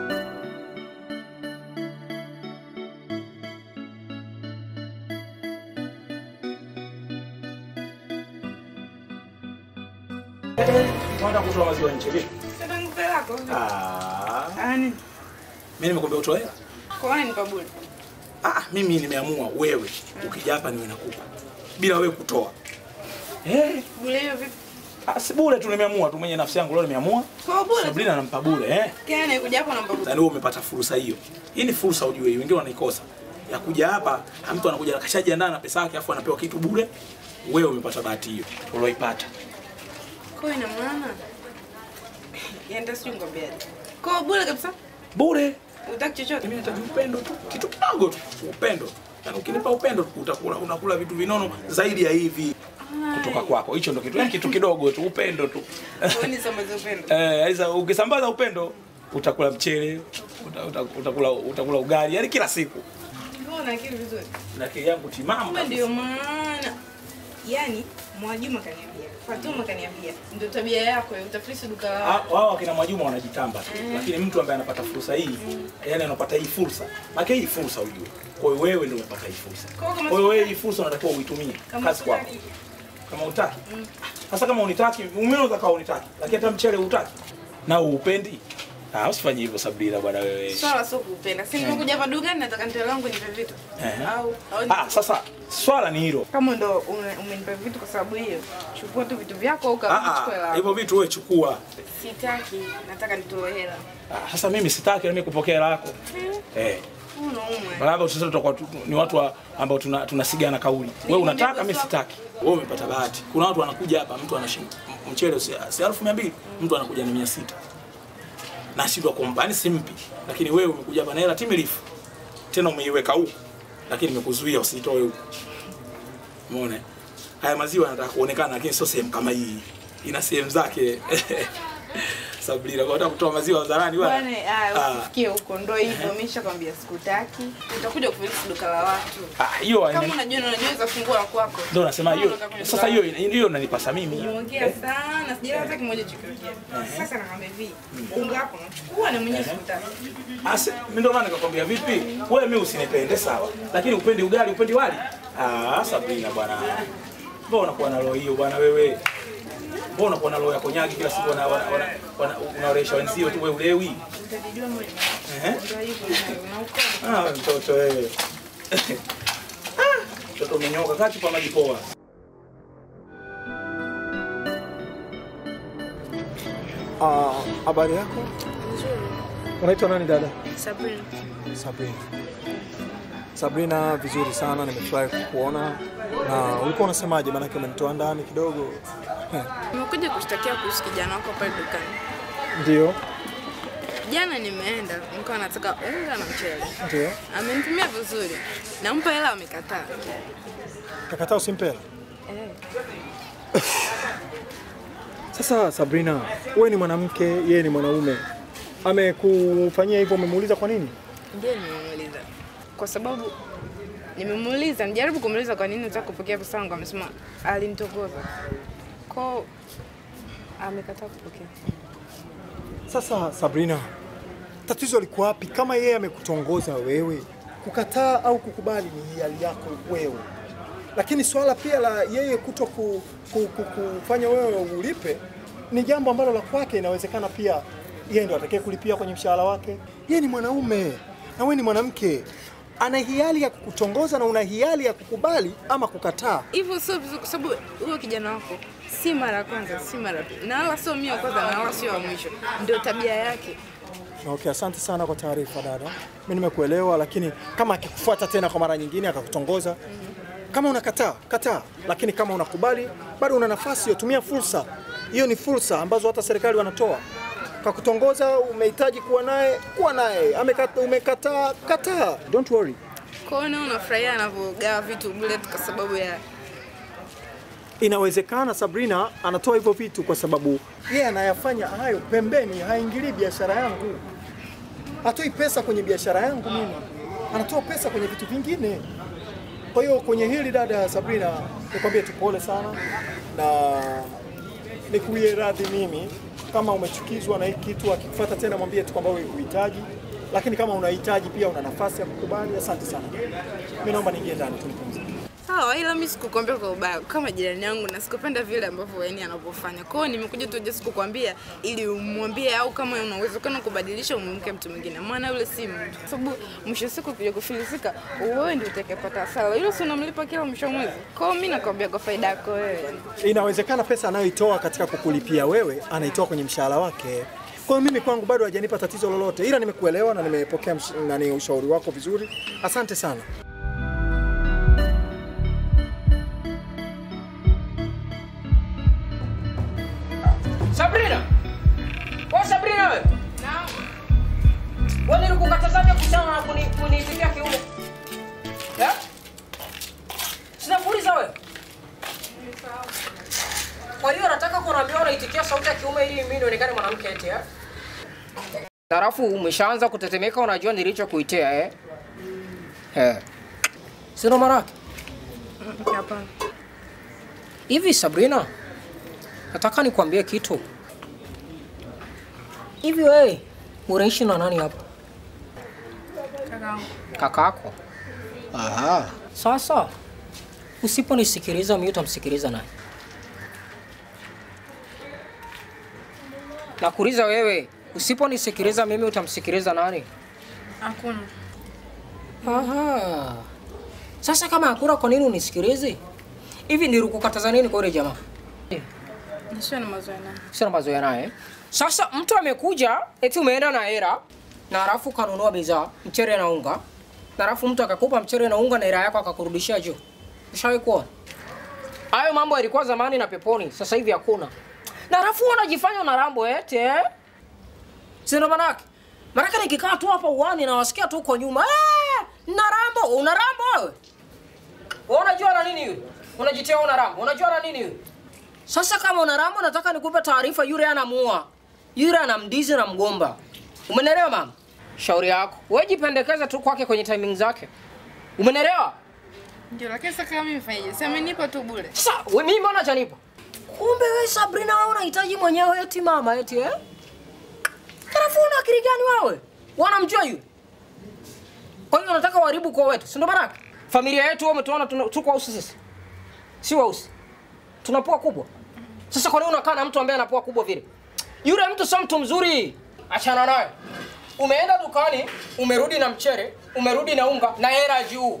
Tunataka kutoa maziwa nje vipi? Sasa ngupe lako. Ah, Ani, mimi nimekwambia utoe hela. kwa nini nipa bure? Ah, mimi nimeamua wewe ukija hapa niwe nakupa bila wewe kutoa. Eh, Bure hiyo vipi? ah, si bure tu nimeamua tu mwenye nafsi yangu leo nimeamua. Kwa bure. Sabrina nampa bure eh. Kile anakuja hapo namba bure. Sasa wewe umepata fursa hiyo. Hii ni fursa ujue, wengine wanaikosa. Ya kuja hapa, mtu anakuja akashajiandaa na pesa yake afu anapewa kitu bure. Wewe umepata bahati hiyo ulioipata. Kwa ina maana yaenda sijui ngombeaje. Kwa bure kabisa. Bure. Utaki chochote? Mimi nataka upendo tu, kitu kidogo tu, upendo. Yaani ukinipa upendo utakula unakula vitu vinono zaidi ya hivi kutoka kwako. Hicho ndo kitu, yaani kitu kidogo tu, upendo tu. Kwa nini sambaza upendo? Eh, sasa ukisambaza upendo utakula mchele, uta, uta, utakula utakula ugali, yani kila siku. Mbona una akili vizuri? Na akili yangu timamu. Kumbe kabisa. ndio maana yani Mwajuma kaniambia, Fatuma kaniambia, ndio tabia yako ya utafilisi duka la Ah, wao wakina Mwajuma wanajitamba tu, Mm. lakini mtu ambaye anapata fursa hii, yani anapata hii fursa, maana hii fursa ujue. Kwa hiyo wewe ndio umepata hii fursa. Kwa kama Kwa hiyo wewe hii fursa unatakiwa uitumie Kama kazi kwako. sitaki. Kama utaki. Sasa kama unitaki, unaweza kama unitaki, lakini hata mchele utaki. Na uupendi. Ah, usifanye hivyo Sabrina bwana wewe. Swala sio kupenda. Si nimekuja hapa dukani nataka nitoe langu nipe vitu. Ehe. Au au Ah, sasa swala ni hilo. kama ndo ume- umenipa vitu kwa sababu hiyo, chukua tu vitu vyako au Ah, kama chukua ah, hela. hivyo vitu wewe chukua. Sitaki, nataka nitoe hela. Ah, sasa mimi sitaki na mimi kupokea hela yako. Eh. Unaumwe. Labda sisi tutakuwa tu- ni watu wa- ambao tuna tunasigana kauli. Wewe unataka, mimi sitaki. Wewe umepata bahati. Kuna watu wanakuja hapa, mtu anashinda mchele si si elfu mia mbili, mtu anakuja na mia sita na shindwa kumpa, yani simpi. Lakini wewe umekuja hapa na hela timilifu, tena umeiweka huku, lakini nimekuzuia usitoe huku. Umeona? Haya maziwa yanataka kuonekana, lakini sio sehemu kama hii, ina sehemu zake. Sabrina, kwa nataka kutoa maziwa hadharani bwana. Bwana, Ah. ah, usifikie huko. Ndio hivyo, mimi nishakwambia sikutaki. Utakuja kufilisi duka la watu. Ah, hiyo Kama haina- unajua unajua fungua la kwako. Ndio nasema hiyo. Unataka kwenye Sasa duka hiyo hiyo inanipasa mimi. Nimeongea sana, sijala hata kimoja chokiongea. Sasa nakwambia hivi, unga wako nachukua na mwenyewe sikutaki. Ase, mimi ndio maana nikakwambia vipi? Wewe mimi usinipende sawa. Lakini upendi ugali, upendi wali? Ah, Sabrina bwana. Mbona unakuwa na roho hiyo bwana wewe? Mbona unakuwa na roho ya konyagi kila siku wana- wana- wana- wana- unaoresha wenzio tu wewe ulewi? Utajijua mwenyewe. Ehe. Ndio hivyo na uko. Ah, wewe mtoto wewe. Ah, Mtoto umenyoka kati kwa maji poa. Ah, habari yako? Unaitwa nani dada? Sabrina. Sabrina. Sabrina, vizuri sana, nimefurahi kukuona. Na ulikuwa unasemaje? Maanake umenitoa ndani kidogo. Eh, Nimekuja kushtakia kuhusu kijana wako pale dukani. Ndio, Jana nimeenda, nilikuwa nataka unga na mchele. ndio. Amenitumia vizuri. Nampa hela amekataa. Kakataa usimpela. Eh. Sasa Sabrina, wewe ni mwanamke, yeye ni mwanaume. Amekufanyia hivyo, umemuuliza kwa nini? Ndiyo nimemuuliza. Kwa sababu nimemuuliza, nijaribu kumuuliza kwa nini nataka kupokea pesa yangu, amesema alinitogoza. Kwa amekataa kupokea. Sasa Sabrina, tatizo liko wapi? Kama yeye amekutongoza wewe, kukataa au kukubali ni hiari yako wewe, lakini swala pia la yeye kuto ku, ku, ku, kufanya wewe ulipe ni jambo ambalo la kwake, inawezekana pia yeye ndo atakaye kulipia kwenye mshahara wake. Yeye ni mwanaume na wewe ni mwanamke, ana hiari ya kukutongoza na una hiari ya kukubali ama kukataa. Hivyo sio vizuri, kwa sababu huyo kijana wako si mara ya kwanza, si mara ya pili, na wala sio mimi wa kwanza, na wala sio wa mwisho. Ndio tabia yake. Okay, asante sana kwa taarifa dada. Mimi nimekuelewa, lakini kama akikufuata tena kwa mara nyingine akakutongoza, kama unakataa kataa, lakini kama unakubali bado una nafasi hiyo, tumia fursa hiyo. Ni fursa ambazo hata serikali wanatoa. Kakutongoza, umehitaji kuwa naye, kuwa naye. Amekata, umekataa, kataa, don't worry. Kwa hiyo naona unafurahia anavyogawa vitu bure tu kwa sababu ya Inawezekana Sabrina anatoa hivyo vitu kwa sababu yeye anayafanya hayo pembeni, haingilii biashara yangu, hatoi pesa kwenye biashara yangu mimi, anatoa pesa kwenye vitu vingine. Kwa hiyo kwenye hili dada Sabrina, nikwambie tu pole sana na nikuwie radhi mimi kama umechukizwa na hiki kitu. Akikufuata tena mwambie tu kwamba wewe huhitaji, lakini kama unahitaji pia una nafasi ya kukubali. Asante sana, mimi naomba niingie ndani tu nipumzike. sawa, ila mimi sikukwambia kwa ubaya kama jirani yangu, na sikupenda vile ambavyo yani anavyofanya. Kwa hiyo nimekuja tu just kukwambia ili umwambie, au kama una uwezekano kubadilisha, umwamke mtu mwingine, maana yule si mtu, kwa sababu mwisho wa siku kuja kufilisika, wewe ndio utakayepata hasara. Yule si unamlipa kila mwisho wa mwezi. Kwa hiyo mimi nakwambia kwa faida yako wewe. inawezekana pesa anayoitoa katika kukulipia wewe anaitoa kwenye mshahara wake. Kwa hiyo mimi kwangu bado hajanipa tatizo lolote, ila nimekuelewa na nimepokea msh- nani ushauri wako vizuri. Asante sana. Sabrina! Wewe Sabrina wewe. Wewe nilikukatazaje kuhusiana na kuni kuniitikia kiume? Eh? Sinakuuliza wewe. Kwa hiyo nataka kuniambia unaitikia sauti ya kiume ili mimi nionekane mwanamke eti eh? Halafu umeshaanza kutetemeka unajua nilichokuitia eh? Eh. Sio maana yake? Hapana. Hivi Sabrina, nataka nikwambie kitu. Hivi wewe unaishi na nani hapa? Kakaangu. Kakako. Aha. Sasa usiponisikiliza mimi utamsikiliza nani? Nakuuliza wewe, usiponisikiliza mimi utamsikiliza nani? Hakuna. Aha. Sasa kama hakuna, kwa nini unisikilize? Hivi nilikukataza nini kwa yule jamaa? Nisio na mazoea naye. Sina mazoea naye. Sasa mtu amekuja eti umeenda na hela na halafu kanunua bidhaa mchere na unga na halafu mtu akakupa mchere na unga na hela yako akakurudishia juu. Ushawahi kuona? Hayo mambo yalikuwa zamani na peponi, sasa hivi hakuna. Na halafu unajifanya una rambo eti eh? Sina manake. Manake nikikaa tu hapa uani na wasikia tu uko nyuma. Eh, na rambo, una rambo wewe? Wewe unajua na nini yule? Unajitia una rambo. Unajua na nini yule? Sasa kama una rambo, nataka nikupe taarifa, yule anamuua, yule anamdizi na mgomba. Umenelewa mama? Shauri yako wewe, jipendekeze tu kwake kwenye timing zake. Umenelewa? Ndio, lakini sasa kama mimi fanyaje? Si amenipa tu bure. Sasa we, mimi mbona janipa? Kumbe wewe Sabrina, wewe unahitaji mwenyewe eti mama eti eh? Halafu una akili gani wewe? Wanamjua yule. Kwa hiyo unataka uharibu kwa wetu, si ndio maana? Familia yetu wewe umetuona tuna- tuko wausi sisi. Si wausi. Tuna pua kubwa. Sasa kwa nini unakaa na mtu ambaye ana pua kubwa vile? Yule mtu sio mtu mzuri. Achana naye. Umeenda dukani, umerudi na mchere, umerudi na unga na hela juu.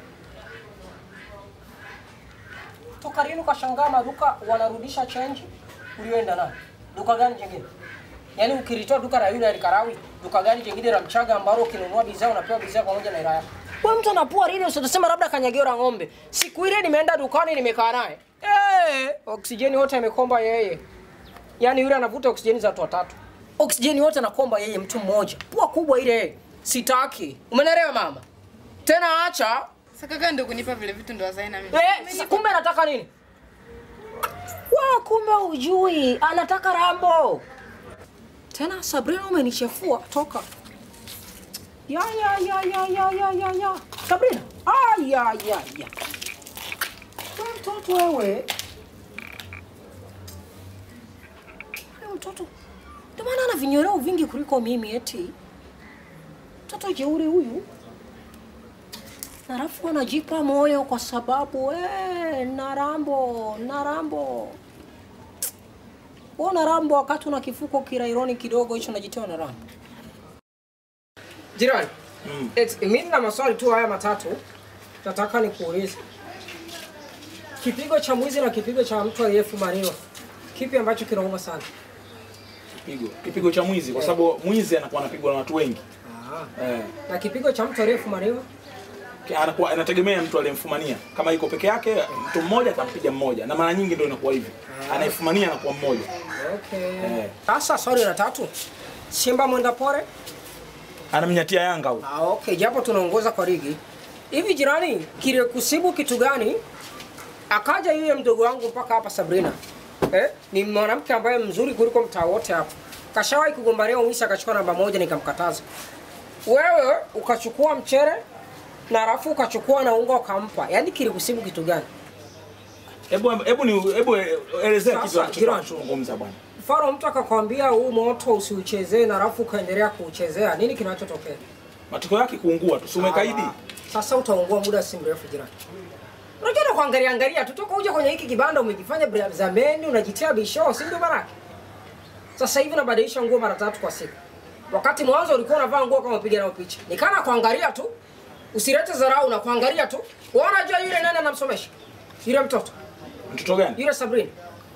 Toka lini ukashangaa maduka wanarudisha change ulioenda nayo? Duka gani jingine? Yaani ukilitoa duka la yule alikarawi, duka gani jingine la Mchaga ambalo ukinunua bidhaa unapewa bidhaa pamoja na hela yako? Wewe mtu anapua lile usitasema labda kanyagio la ng'ombe. Siku ile nimeenda dukani nimekaa naye. Eh, oksijeni wote amekomba yeye. Yaani yule anavuta oksijeni za watu watatu. Oksijeni wote anakomba yeye mtu mmoja. Pua kubwa ile. Sitaki. Umenelewa mama? Tena acha Sasa kaka ndio kunipa vile vitu ndo azae na mimi. Eh, sasa kumbe anataka nini? Wa kumbe ujui, anataka rambo. Tena Sabrina umenichefua, toka. Ya ya ya ya ya ya ya ya. Sabrina. Ah ya ya ya. Wewe mtoto wewe. Wewe mtoto. Ndio maana ana vinyoreo vingi kuliko mimi eti. Mtoto jeuri huyu. Na Halafu anajipa moyo kwa sababu eh, narambo narambo. Wewe narambo wakati una kifuko kiraironi kidogo hicho unajitoa na rambo. Jirani. Mm. Mimi na maswali tu haya matatu nataka nikuulize. Kipigo cha mwizi na kipigo cha mtu aliyefumaniwa. Kipi ambacho kinauma sana? kipigo kipigo cha mwizi kwa sababu mwizi anakuwa anapigwa na watu wengi Ah. eh. Na kipigo cha mtu aliyefumaniwa anakuwa inategemea mtu aliyemfumania. Kama iko peke yake, mtu mmoja atampiga mmoja, na mara nyingi ndio inakuwa hivyo, anayefumania anakuwa mmoja. Okay. Eh. Sasa swali la tatu. Simba mwenda pore? Anamnyatia Yanga huyo. Ah, okay, japo tunaongoza kwa ligi. Hivi jirani, kile kusibu kitu gani? Akaja yule mdogo wangu mpaka hapa Sabrina. Eh? Ni mwanamke ambaye mzuri kuliko mtaa wote hapa. Kashawahi kugombania umisi akachukua namba moja nikamkataza. Wewe ukachukua mchere na alafu ukachukua na unga ukampa. Yaani kilikusibu kitu gani? Hebu hebu ni hebu elezea Sasa, kitu jirani. anachozungumza bwana. Mfano mtu akakwambia huu moto usiuchezee na alafu ukaendelea kuuchezea, nini kinachotokea? Matokeo yake kuungua tu, si umekaidi? Ah, Sasa utaungua muda si mrefu jirani. Unajua na kuangalia angalia tu toka uje kwenye hiki kibanda umejifanya bra- zameni unajitia bisho, si ndio baraka? Sasa hivi unabadilisha nguo mara tatu kwa siku. Wakati mwanzo ulikuwa unavaa nguo kama upiga nao picha. Nikana kuangalia tu. Usilete dharau na kuangalia tu. Wewe unajua yule nani anamsomesha? Yule mtoto. Mtoto gani? Yule Sabrina.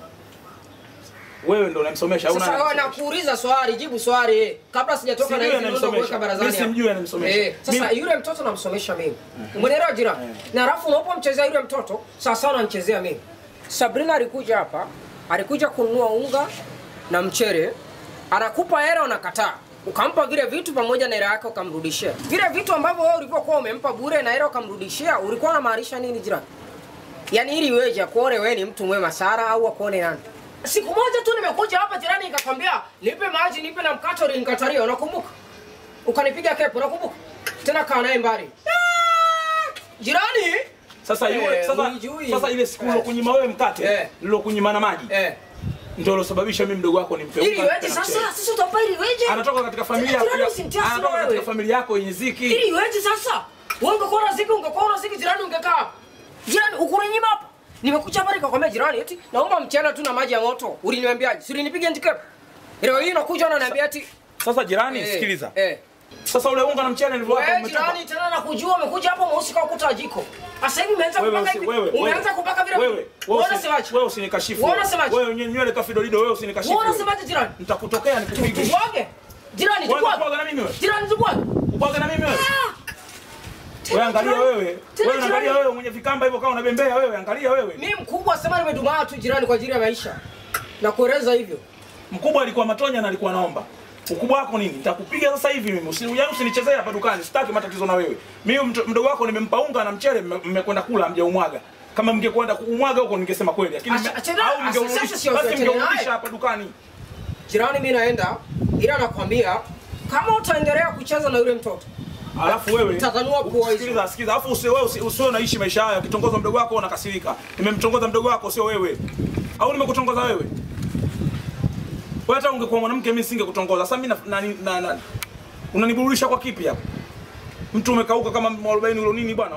Wewe ndio unamsomesha au Sasa wewe nani? nakuuliza swali, jibu swali eh. kabla sijatoka na Sijui hivi ndio anamsomesha. kuweka barazani. Mimi hapa. simjui anamsomesha. Eh, sasa Mimi- yule mtoto namsomesha mimi. Umeelewa jirani? Na alafu unapomchezea yule mtoto, sasa unamchezea mimi. Sabrina alikuja hapa, alikuja kununua unga na mchere. Anakupa hela unakataa. Ukampa vile vitu pamoja na hela yake ukamrudishia. Vile vitu ambavyo wewe ulivyokuwa umempa bure na hela ukamrudishia, ulikuwa unamaanisha nini jirani? Yaani ili iweje akuone wewe ni mtu mwema Sara au akuone nani? Siku moja tu nimekuja hapa jirani nikakwambia nipe maji nipe na mkate ulinikataria unakumbuka? Ukanipiga kepo unakumbuka? Tena kaa naye mbali. Ah! Jirani? Sasa yule Eh, sasa unijui. sasa ile siku Eh. ulokunyima wewe mkate, Eh. nilokunyima na maji. Eh. Ndio ilosababisha mimi mdogo wako nimpe Ili unga iweje na sasa? mchele. Sisi utampa ili iweje? Anatoka katika familia Tena jirani ya- usimtia hasira anatoka katika wewe. familia yako yenye ziki. Ili iweje sasa? Wewe ungekuwa na ziki ungekuwa na ziki jirani ungekaa. hapa. Jirani ukunyima hapa. Nimekuja hapa nikakwambia jirani eti naomba mchana tu na maji ya moto. Uliniambiaje? Si ulinipiga ndikepo? Leo hii unakuja unaniambia eti Sasa jirani, Eh, sikiliza. Eh. Sasa ule unga na mchele nilivyowapa Wewe umetupa. jirani tena nakujua umekuja hapo mweusi kwa ukuta wa jiko. Sasa hivi umeanza Wewe kupaka usi- hivi. wewe Umeanza wewe, kupaka vile. wewe Wewe wewe usi- unasemaje? wewe usinikashifu. Wewe unasemaje? Wewe nye- nywele kafidolido wewe usinikashifu. Wewe unasemaje jirani? Nitakutokea nikupige. Tubwage. Jirani Wewe tubwage. unabwaga na mimi wewe? Jirani tubwage. Ubwaga na mimi wewe? Wewe angalia jirani. wewe. Tena Wewe angalia jirani. wewe mwenye vikamba hivyo kama unabembea wewe, angalia wewe. Mimi mkubwa sema nimedumaa tu jirani kwa ajili ya maisha. Na kueleza hivyo. Mkubwa alikuwa matonya na alikuwa naomba. Ukubwa wako nini? Nitakupiga sasa hivi mimi. Usiniujani usinichezee hapa dukani. Sitaki matatizo na wewe. Mimi mto- mdogo wako nimempa unga na mchele mme- mmekwenda kula hamjaumwaga. Kama mngekwenda kuumwaga huko ningesema kweli. Lakini Acha- mme- achana- au asa- mngeurudisha sasa sio basi achana naye. mngeurudisha hapa dukani. Jirani mimi naenda ila nakwambia kama utaendelea kucheza na yule mtoto Alafu wewe Utatanua pua hizo. Sikiliza, sikiliza. Alafu usiwe wewe usi- usiwe unaishi maisha haya. Ukitongoza mdogo wako unakasirika. Nimemtongoza mdogo wako sio wewe. Au nimekutongoza wewe? Wewe hata ungekuwa mwanamke mimi singekutongoza. Sasa mimi na, na, na, na unaniburudisha kwa kipi hapo? Mtu umekauka kama mwarobaini ulo nini bwana?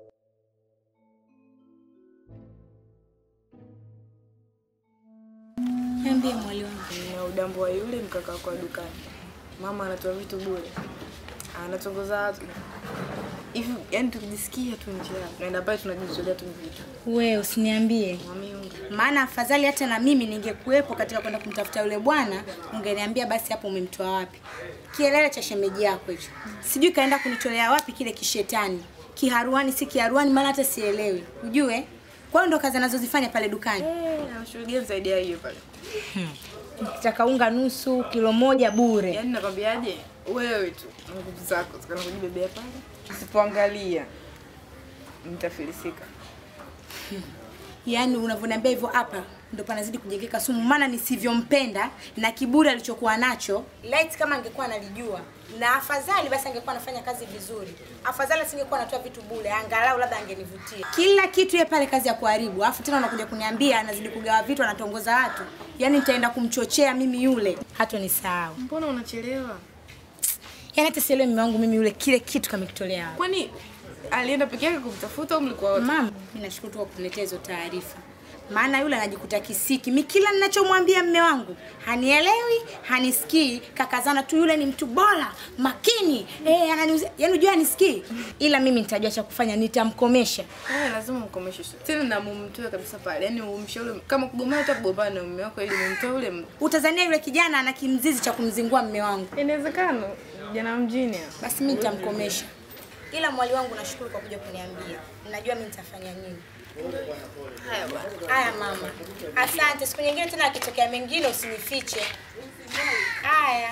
Niambie mwali wangu. na udambo wa yule mkaka kwa dukani. Mama anatoa vitu bure, anatongoza watu hivi, yani tukijisikia tu njaa tunaenda pale tunajizolea tu vitu We usiniambie, mami unga maana afadhali hata na mimi ningekuwepo katika kwenda kumtafuta yule bwana, ungeniambia basi hapo umemtoa wapi. Kielele cha shemeji yako hicho, sijui kaenda kunitolea wapi kile kishetani, kiharuani si kiharuani, maana hata sielewi, ujue. Kwa hiyo ndo kazi anazozifanya pale dukani. eh, anashughulikia msaidia hiyo pale. Nikitaka unga nusu kilo moja bure. Yani nakwambiaje, wewe tu na nguvu zako zikana kujibebea pale, usipoangalia mtafilisika. Yaani unavyoniambia hivyo hapa ndo panazidi kujengeka sumu, maana nisivyompenda na kiburi alichokuwa nacho. Light kama angekuwa analijua na afadhali basi angekuwa anafanya kazi vizuri, afadhali asingekuwa anatoa vitu bure, angalau labda angenivutia. Kila kitu yeye pale kazi ya kuharibu, alafu tena unakuja kuniambia anazidi kugawa vitu, anatongoza watu. Yaani nitaenda kumchochea mimi yule, hata nisahau. Mbona unachelewa? Yaani hata sielewi mume wangu mimi yule kile kitu kamekitolea wapi. Kwani alienda peke yake kumtafuta au mlikuwa wote? Mama, mimi nashukuru tu kwa kuniletea hizo taarifa. maana yule anajikuta kisiki. Mi kila ninachomwambia mme wangu hanielewi, hanisikii. Kakazana tu, yule ni mtu bora makini, eh, ananiuzia yani, unajua hanisikii, ila mimi nitajua cha kufanya, nitamkomesha. Wewe lazima umkomeshe sio. Tena na mumtoe kabisa pale. Yaani umshauri kama kugombana hata kugombana na mume wako ili mumtoe ule mtu. Utazania yule kijana ana kimzizi cha kumzingua mme wangu. Inawezekana jana mjini. Basi mimi nitamkomesha. Ila mwali wangu nashukuru kwa kuja kuniambia. Najua mimi nitafanya nini. Haya bwana. Haya mama, asante. Siku nyingine tena akitokea mengine usinifiche. Haya.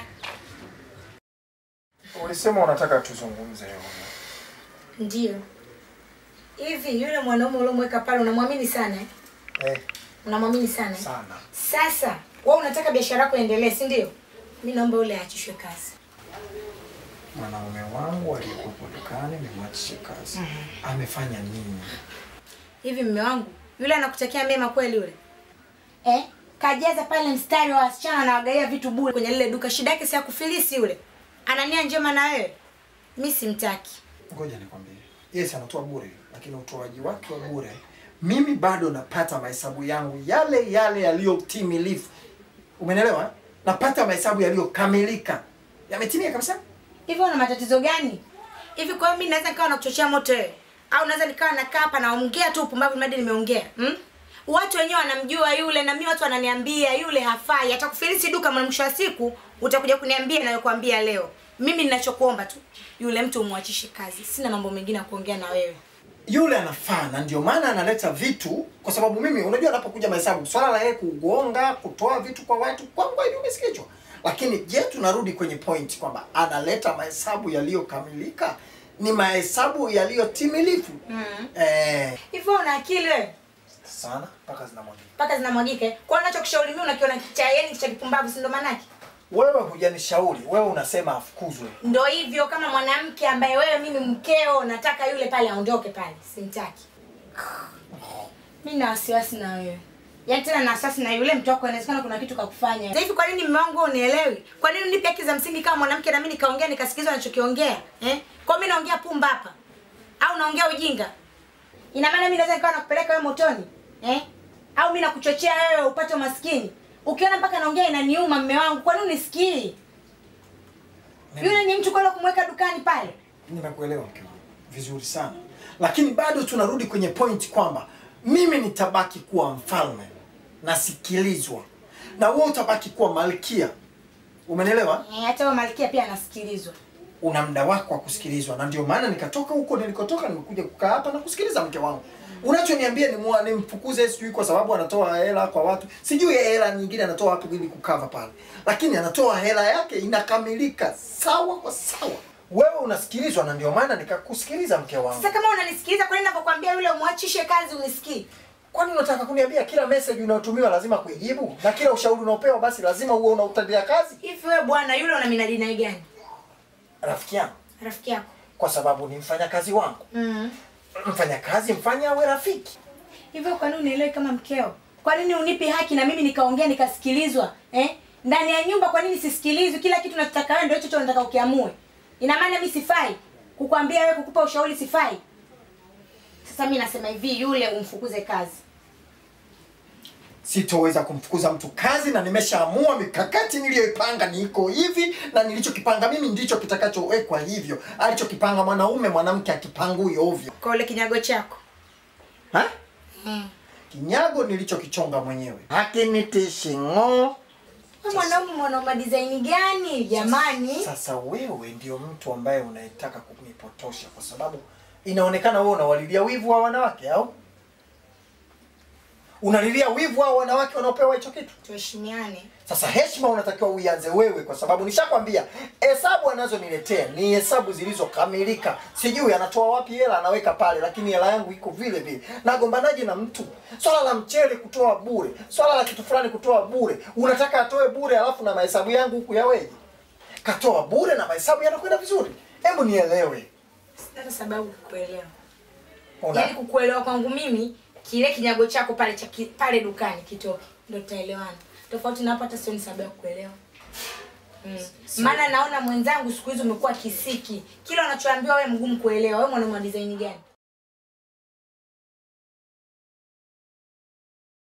Ulisema unataka tuzungumze leo. Ndio. Hivi yule mwanaume uliomweka pale unamwamini sana eh? Eh, Unamwamini sana eh? sana. Sasa wewe unataka biashara yako iendelee, si ndio? Mimi naomba yule aachishwe kazi. Mwanaume wangu aliyekuwa dukani nimwachishe kazi. Amefanya nini? Hivi mme wangu yule anakutakia mema kweli yule? Eh? Kajaza pale mstari wa wasichana anawagaia vitu bure kwenye lile duka. Shida yake si ya kufilisi yule. Ana nia njema na wewe. Mimi simtaki. Ngoja nikwambie. Yes, anatoa bure, lakini utoaji wake wa bure mimi bado napata mahesabu yangu yale yale yaliyotimilifu. Umenielewa? eh? Napata mahesabu yaliyokamilika. Yametimia kabisa. Hivi una matatizo gani? Hivi kwa hiyo mimi naweza nikawa nakuchochea moto wewe? Au naweza nikawa nakaa hapa naongea tu upumbavu mradi nimeongea? Hmm? Watu wenyewe wanamjua yule na mimi watu wananiambia yule hafai. Atakufilisi duka mwa mwisho wa siku utakuja kuniambia nayokuambia leo. Mimi ninachokuomba tu yule mtu umwachishe kazi. Sina mambo mengine ya kuongea na wewe. Yule anafaa na ndio maana analeta vitu, kwa sababu mimi unajua, anapokuja mahesabu, swala la yeye kugonga, kutoa vitu kwa watu, kwangu hivi umesikizwa. Lakini je, tunarudi kwenye point kwamba analeta mahesabu yaliyokamilika, ni mahesabu yaliyotimilifu. Mm. Eh, Hivyo una akili wewe? sana mpaka zinamwagika. Mpaka zinamwagike. Kwa hiyo unachokushauri mimi unakiona cha yani cha kipumbavu si ndo manake? Wewe hujanishauri, wewe unasema afukuzwe. Ndo hivyo kama mwanamke ambaye wewe mimi mkeo nataka yule pale aondoke pale. Simtaki. Mimi na wasiwasi na wewe. Yaani tena na wasiwasi na yule mtu wako inawezekana kuna kitu kakufanya. Sasa hivi kwa nini mume wangu wewe unielewi? Kwa nini unipe haki za msingi kama mwanamke na mimi nikaongea nikasikizwa anachokiongea? Eh? Kwa mimi naongea pumba hapa. Au naongea ujinga? Ina maana mimi naweza nikawa nakupeleka wewe motoni? Eh? Au mimi nakuchochea wewe upate umaskini? Ukiona mpaka naongea inaniuma mume wangu. Kwa nini unisikii? Yule ni mtu kwenda kumweka dukani pale. Nimekuelewa mke wangu vizuri sana, lakini bado tunarudi kwenye point kwamba mimi nitabaki kuwa mfalme nasikilizwa, na wewe utabaki kuwa malkia. Umenielewa? Eh, hata wewe malkia pia anasikilizwa. Una muda wako wa kusikilizwa, na ndio maana nikatoka huko nilikotoka, nimekuja kukaa hapa na kusikiliza mke wangu. Unachoniambia ni mwa nimfukuze sijui kwa sababu anatoa hela kwa watu, sijui hela nyingine anatoa wapi ili kukava pale, lakini anatoa hela yake inakamilika sawa kwa sawa. Wewe unasikilizwa, na ndio maana nikakusikiliza mke wangu. Sasa kama unanisikiliza, kwa nini ninapokuambia yule umwachishe kazi unisikii? Kwani unataka kuniambia kila message unayotumiwa lazima kuijibu na kila ushauri unaopewa basi lazima uwe unautendea kazi? Hivi wewe bwana, yule una minadi naye gani? Rafiki yangu, Rafiki yako. kwa sababu ni mfanyakazi wangu. Mm. Mfanyakazi mfanye awe rafiki. Hivyo kwa nini unielewi kama mkeo? Kwa nini unipi haki na mimi nikaongea nikasikilizwa? Eh? Ndani ya nyumba kwa nini sisikilizwi? Kila kitu nachotaka wewe ndio hicho hicho nataka ukiamue. Ina maana mimi sifai? Kukwambia wewe kukupa ushauri sifai? Sasa mimi nasema hivi, yule umfukuze kazi. Sitoweza kumfukuza mtu kazi na nimeshaamua mikakati niliyoipanga niko hivi na nilichokipanga mimi ndicho kitakachowekwa hivyo. Alichokipanga mwanaume mwanamke akipangui ovyo. Kwa ule kinyago chako. Ha? Mm. Kinyago nilichokichonga mwenyewe. Hakinitishi ng'oo. Wewe mwanaume mwanaume design gani jamani? Sasa wewe ndio mtu ambaye unayetaka kunipotosha kwa sababu inaonekana wewe unawalilia wivu wa wanawake au? Unalilia wivu wa wanawake wanaopewa hicho kitu? Tuheshimiane. Sasa heshima unatakiwa uianze wewe, kwa sababu nishakwambia hesabu anazoniletea ni hesabu zilizokamilika. Sijui anatoa wapi hela, anaweka pale, lakini hela yangu iko vile vile. Nagombanaje na mtu? Swala la mchele kutoa bure, swala la kitu fulani kutoa bure, unataka atoe bure, alafu na mahesabu yangu huku yaweje? Katoa bure na mahesabu yanakwenda vizuri. Hebu nielewe. Sina hata sababu kukuelewa. Una- Yaani kukuelewa kwangu mimi kile kinyago chako pale cha ki, pale dukani kitoke ndio tutaelewana. Tofauti na hapo hata sioni sababu ya kukuelewa. Mm. Maana naona mwenzangu siku hizi umekuwa kisiki. Kila unachoambiwa wewe mgumu kuelewa. Wewe mwanaume wa design gani?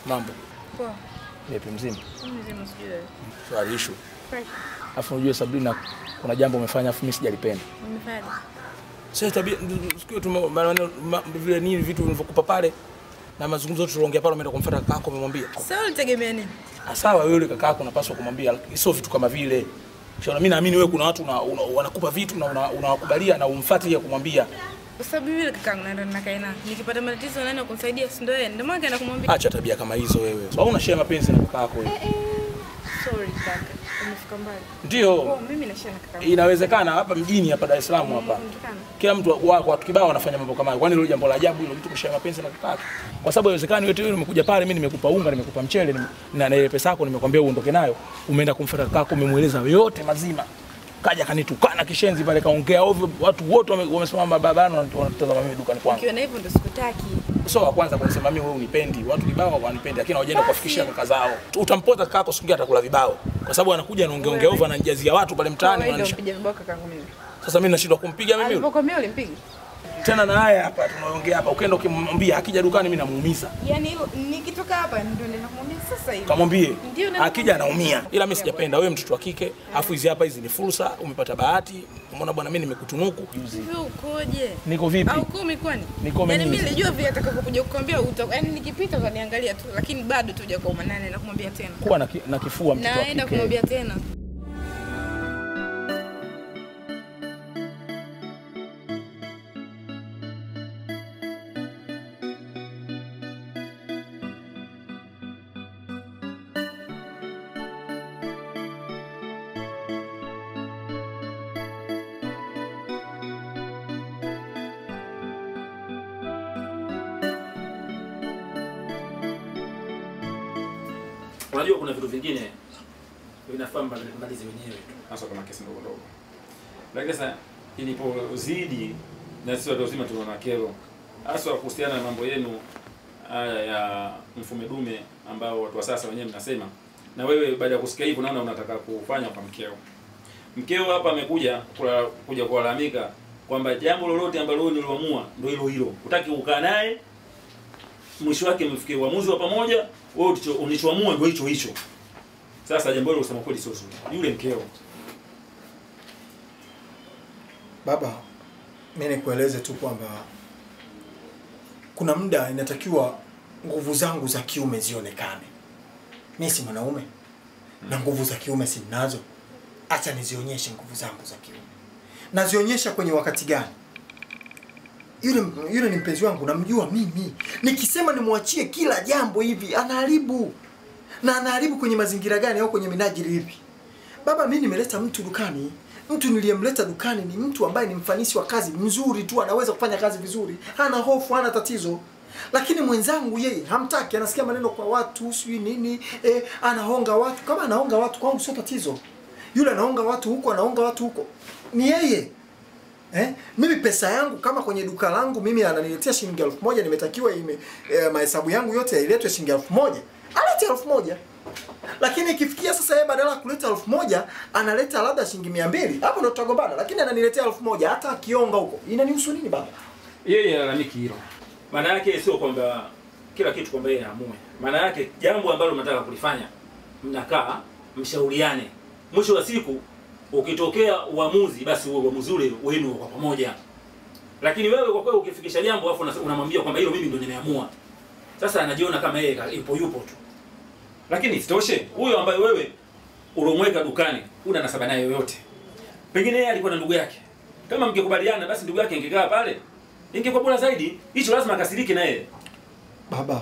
Mambo. Poa. Vipi mzima? Mimi mzima sijui wewe. Swali issue. Fresh. Afu unajua Sabrina kuna jambo umefanya afu mimi sijalipenda. Umefanya. Sasa tabia sikio tu ma- maneno ma- vile nini vitu vilivyokupa pale na mazungumzo yote tuliongea pale umeenda kumfuata kakako umemwambia. Sasa ulitegemea nini? Ah, Sawa wewe yule kakako unapaswa kumwambia sio vitu kama vile. Shauri mimi naamini wewe kuna watu una, una, wanakupa vitu na una- unawakubalia na umfuate ya kumwambia. Kwa sababu yule kakangu naenda nakaa naye. Nikipata matatizo nani wa kunisaidia? Si ndio yeye? Ndio maana kaenda kumwambia. Acha tabia kama hizo wewe. So una share mapenzi na kakako wewe. Sorry kaka. Umefika mbali. Ndio. Oh, mimi na share na kakangu. Inawezekana hapa mjini hapa Dar es Salaam hapa. Inawezekana. Kila mtu wa watu kibao wanafanya mambo kama hayo. Kwani hilo jambo la ajabu hilo mtu kushare mapenzi na kakako? Kwa sababu haiwezekani wewe wewe umekuja pale mimi nimekupa unga, nimekupa mchele nime- na na ile pesa yako nimekwambia uondoke nayo. Umeenda kumfuata kakako umemweleza yote mazima. Kaja kanitukana kishenzi pale kaongea ovyo, watu wote wame- wamesimama barabarani wanatazama mimi dukani kwangu. Ukiwa na hivyo ndio sikutaki. Sio wa kwanza kunisema mimi wewe unipendi. Watu kibao wanipendi lakini hawajaenda kuwafikishia kaka zao. Utampota kakako siku nyingine atakula vibao. Kwa sababu anakuja anaongea ongea ovyo ananijazia watu pale mtaani Wewe ndio wananisha. mpiga vibao kakangu mimi. Sasa mimi nashindwa kumpiga mimi yule. Alipokomea ulimpiga? tena na haya hapa tunaongea hapa, ukienda ukimwambia akija dukani mimi namuumiza, Yaani hilo nikitoka hapa ndio nenda kumwambia sasa hivi. kamwambie Ndio na akija anaumia, ila mimi sijapenda. Wewe mtoto wa kike, afu hizi hapa hizi ni fursa, umepata bahati. Umeona bwana, mimi nimekutunuku juzi. Wewe ukoje? Niko vipi? Au kumi kwani? Niko Yaani mimi. mimi nilijua vile atakapokuja kukwambia uta yaani nikipita utaniangalia tu lakini bado tuja kwa manane na kumwambia tena. Kuwa na, ki, na kifua mtoto wa Naenda kike. kumwambia tena. Unajua kuna vitu vingine vinafaa malize wenyewe tu, hasa kama kesi ndogo ndogo. Lakini sasa ilipozidi na sisi watu wazima tunaona kero, hasa kuhusiana na mambo yenu haya ya mfume dume ambao watu wa sasa wenyewe mnasema, na wewe baada ya kusikia hivyo naona unataka kufanya kwa mkeo. Mkeo hapa amekuja kula, kuja kulalamika kwamba jambo lolote ambalo wewe niliamua ndio hilo hilo, utaki kukaa naye mwisho wake mfikie uamuzi wa pamoja, wewe ulicho- ulichoamua ndio hicho hicho. Sasa jambo hilo kusema kweli sio zuri. Yule mkeo Baba, mi nikueleze tu kwamba kuna muda inatakiwa nguvu zangu za kiume zionekane. Mi si mwanaume na nguvu za kiume si ninazo, acha nizionyeshe nguvu zangu za kiume. Nazionyesha kwenye wakati gani? Yule yule ni mpenzi wangu, namjua mimi. Nikisema nimwachie kila jambo hivi, anaharibu na anaharibu kwenye mazingira gani au kwenye minajili ipi? Baba, mi nimeleta mtu dukani. Mtu niliyemleta dukani ni mtu ambaye ni mfanisi wa kazi mzuri tu, anaweza kufanya kazi vizuri, hana hofu, hana tatizo. Lakini mwenzangu yeye hamtaki, anasikia maneno kwa watu, sijui nini, eh, anahonga watu. Kama anahonga watu kwangu sio tatizo. Yule anahonga watu huko, anahonga watu huko, ni yeye. Eh? Mimi pesa yangu kama kwenye duka langu mimi ananiletea shilingi elfu moja nimetakiwa ime eh, mahesabu yangu yote yailetwe shilingi elfu moja alete elfu moja lakini ikifikia sasa yeye badala ya kuleta elfu moja analeta labda shilingi mia mbili hapo ndo tutagombana lakini ananiletea elfu moja hata akionga huko inanihusu nini baba yeye alalamiki hilo. Maana yake sio kwamba kila kitu kwamba yeye aamue. Maana yake jambo ambalo mnataka kulifanya, mnakaa mshauriane. Mwisho wa siku ukitokea uamuzi, basi huo uamuzi ule wenu kwa pamoja. Lakini wewe kwa kweli ukifikisha jambo afu una- unamwambia kwamba hilo mimi ndo nimeamua, sasa anajiona kama yeye ka- yupo yupo tu. Lakini isitoshe huyo ambaye wewe ulomweka dukani una nasaba naye yoyote, pengine yeye alikuwa na ndugu yake. Kama mngekubaliana, basi ndugu yake ingekaa pale, ingekuwa bora zaidi. Hicho lazima akasirike na yeye. baba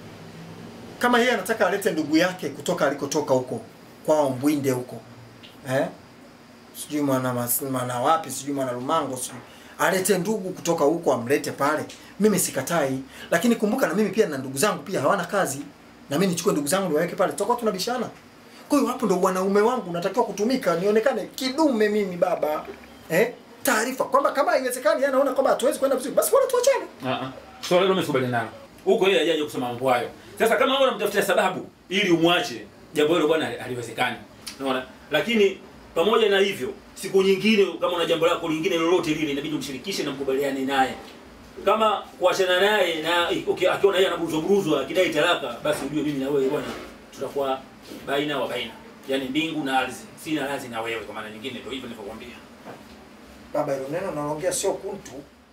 kama yeye anataka alete ndugu yake kutoka alikotoka huko kwao mbwinde huko eh? sijui mwana mas- mwana wapi sijui mwana lumango sijui alete ndugu kutoka huko amlete pale mimi sikatai lakini kumbuka na mimi pia na ndugu zangu pia hawana kazi na mimi nichukue ndugu zangu niwaweke pale tutakuwa tunabishana kwa hiyo hapo ndo wanaume wangu natakiwa kutumika nionekane kidume mimi baba eh? taarifa kwamba kama haiwezekani yeye anaona kwamba hatuwezi kwenda vizuri basi bora tuachane Ah ah. Swala hilo umekubaliana nalo. Huko yeye hajaje kusema mambo hayo. Sasa kama wewe unamtafutia sababu ili umwache, jambo hilo bwana haliwezekani. Unaona? Lakini pamoja na hivyo, siku nyingine kama una jambo lako lingine lolote lile inabidi umshirikishe na mkubaliane naye. kama kuachana naye na uki- akiona yeye anaburuzwa buruzwa akidai talaka, basi ujue mimi na wewe bwana tutakuwa baina wa baina, yaani mbingu na ardhi. Sina radhi na wewe, kwa maana nyingine ndio hivyo nilivyokuambia. Baba, hilo neno unaloongea sio kuntu.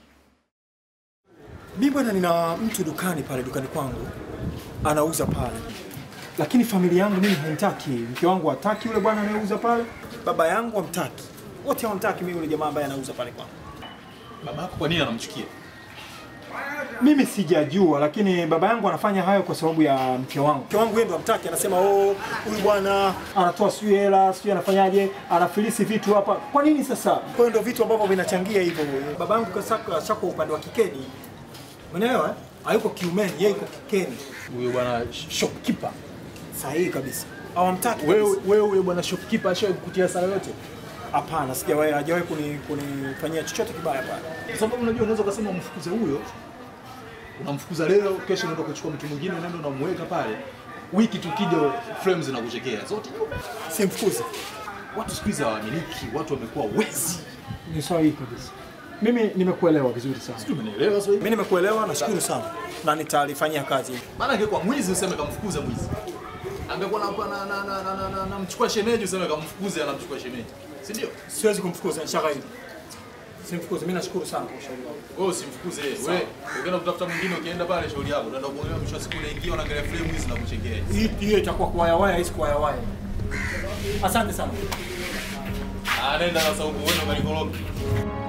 Mi bwana, nina mtu dukani pale dukani kwangu anauza pale, lakini familia yangu mimi haimtaki. Mke wangu hataki yule bwana anayeuza pale, baba yangu hamtaki, wote hawamtaki mimi yule jamaa ambaye anauza pale kwangu. Baba yako kwa nini anamchukia? Mimi sijajua, lakini baba yangu anafanya hayo kwa sababu ya mke wangu. Mke wangu yeye ndo hamtaki, anasema oh, huyu bwana anatoa sijui hela sijui anafanyaje, anafilisi vitu hapa. Kwa nini sasa? Kwa hiyo ndo vitu ambavyo vinachangia hivyo. Baba yangu kasaka shako upande wa kikeni, umeelewa? eh? Hayuko kiumeni, yeye yuko kikeni. Huyo bwana shopkeeper. Sahihi kabisa. Hawamtaki Wewe kabisa. wewe huyo bwana shopkeeper ashawahi kukutia hasara yote? Hapana, sijawahi hajawahi kuni- kunifanyia chochote kibaya pale. Kwa sababu unajua unaweza ukasema umfukuze huyo, unamfukuza leo, kesho unaenda kuchukua mtu mwingine, unaenda unamweka pale, wiki tukija frames zinakuchekea zote. Simfukuze. Watu siku hizi hawaaminiki, watu wamekuwa wezi. Ni sahihi kabisa. Mimi nimekuelewa vizuri sana. Sijui umenielewa sasa hivi? Mimi nimekuelewa, nashukuru sana na nitalifanyia kazi. Maana angekuwa mwizi useme kamfukuze mwizi. Angekuwa na na na na na, na, na, na mchukua shemeji useme kamfukuze anamchukua shemeji. Si ndio? Siwezi kumfukuza nishakaidi. Simfukuze. Mimi nashukuru sana kwa ushauri wako. Wewe usimfukuze yeye. Wewe ukienda kutafuta mwingine ukienda pale shauri yako. Unaenda kuongea mwisho wa siku unaingia unaangalia frame hizi na kuchekea. Hii hiyo itakuwa kuwaya waya, hisi kuwaya waya. Asante sana. Anaenda na sauku wewe ukalikoroki.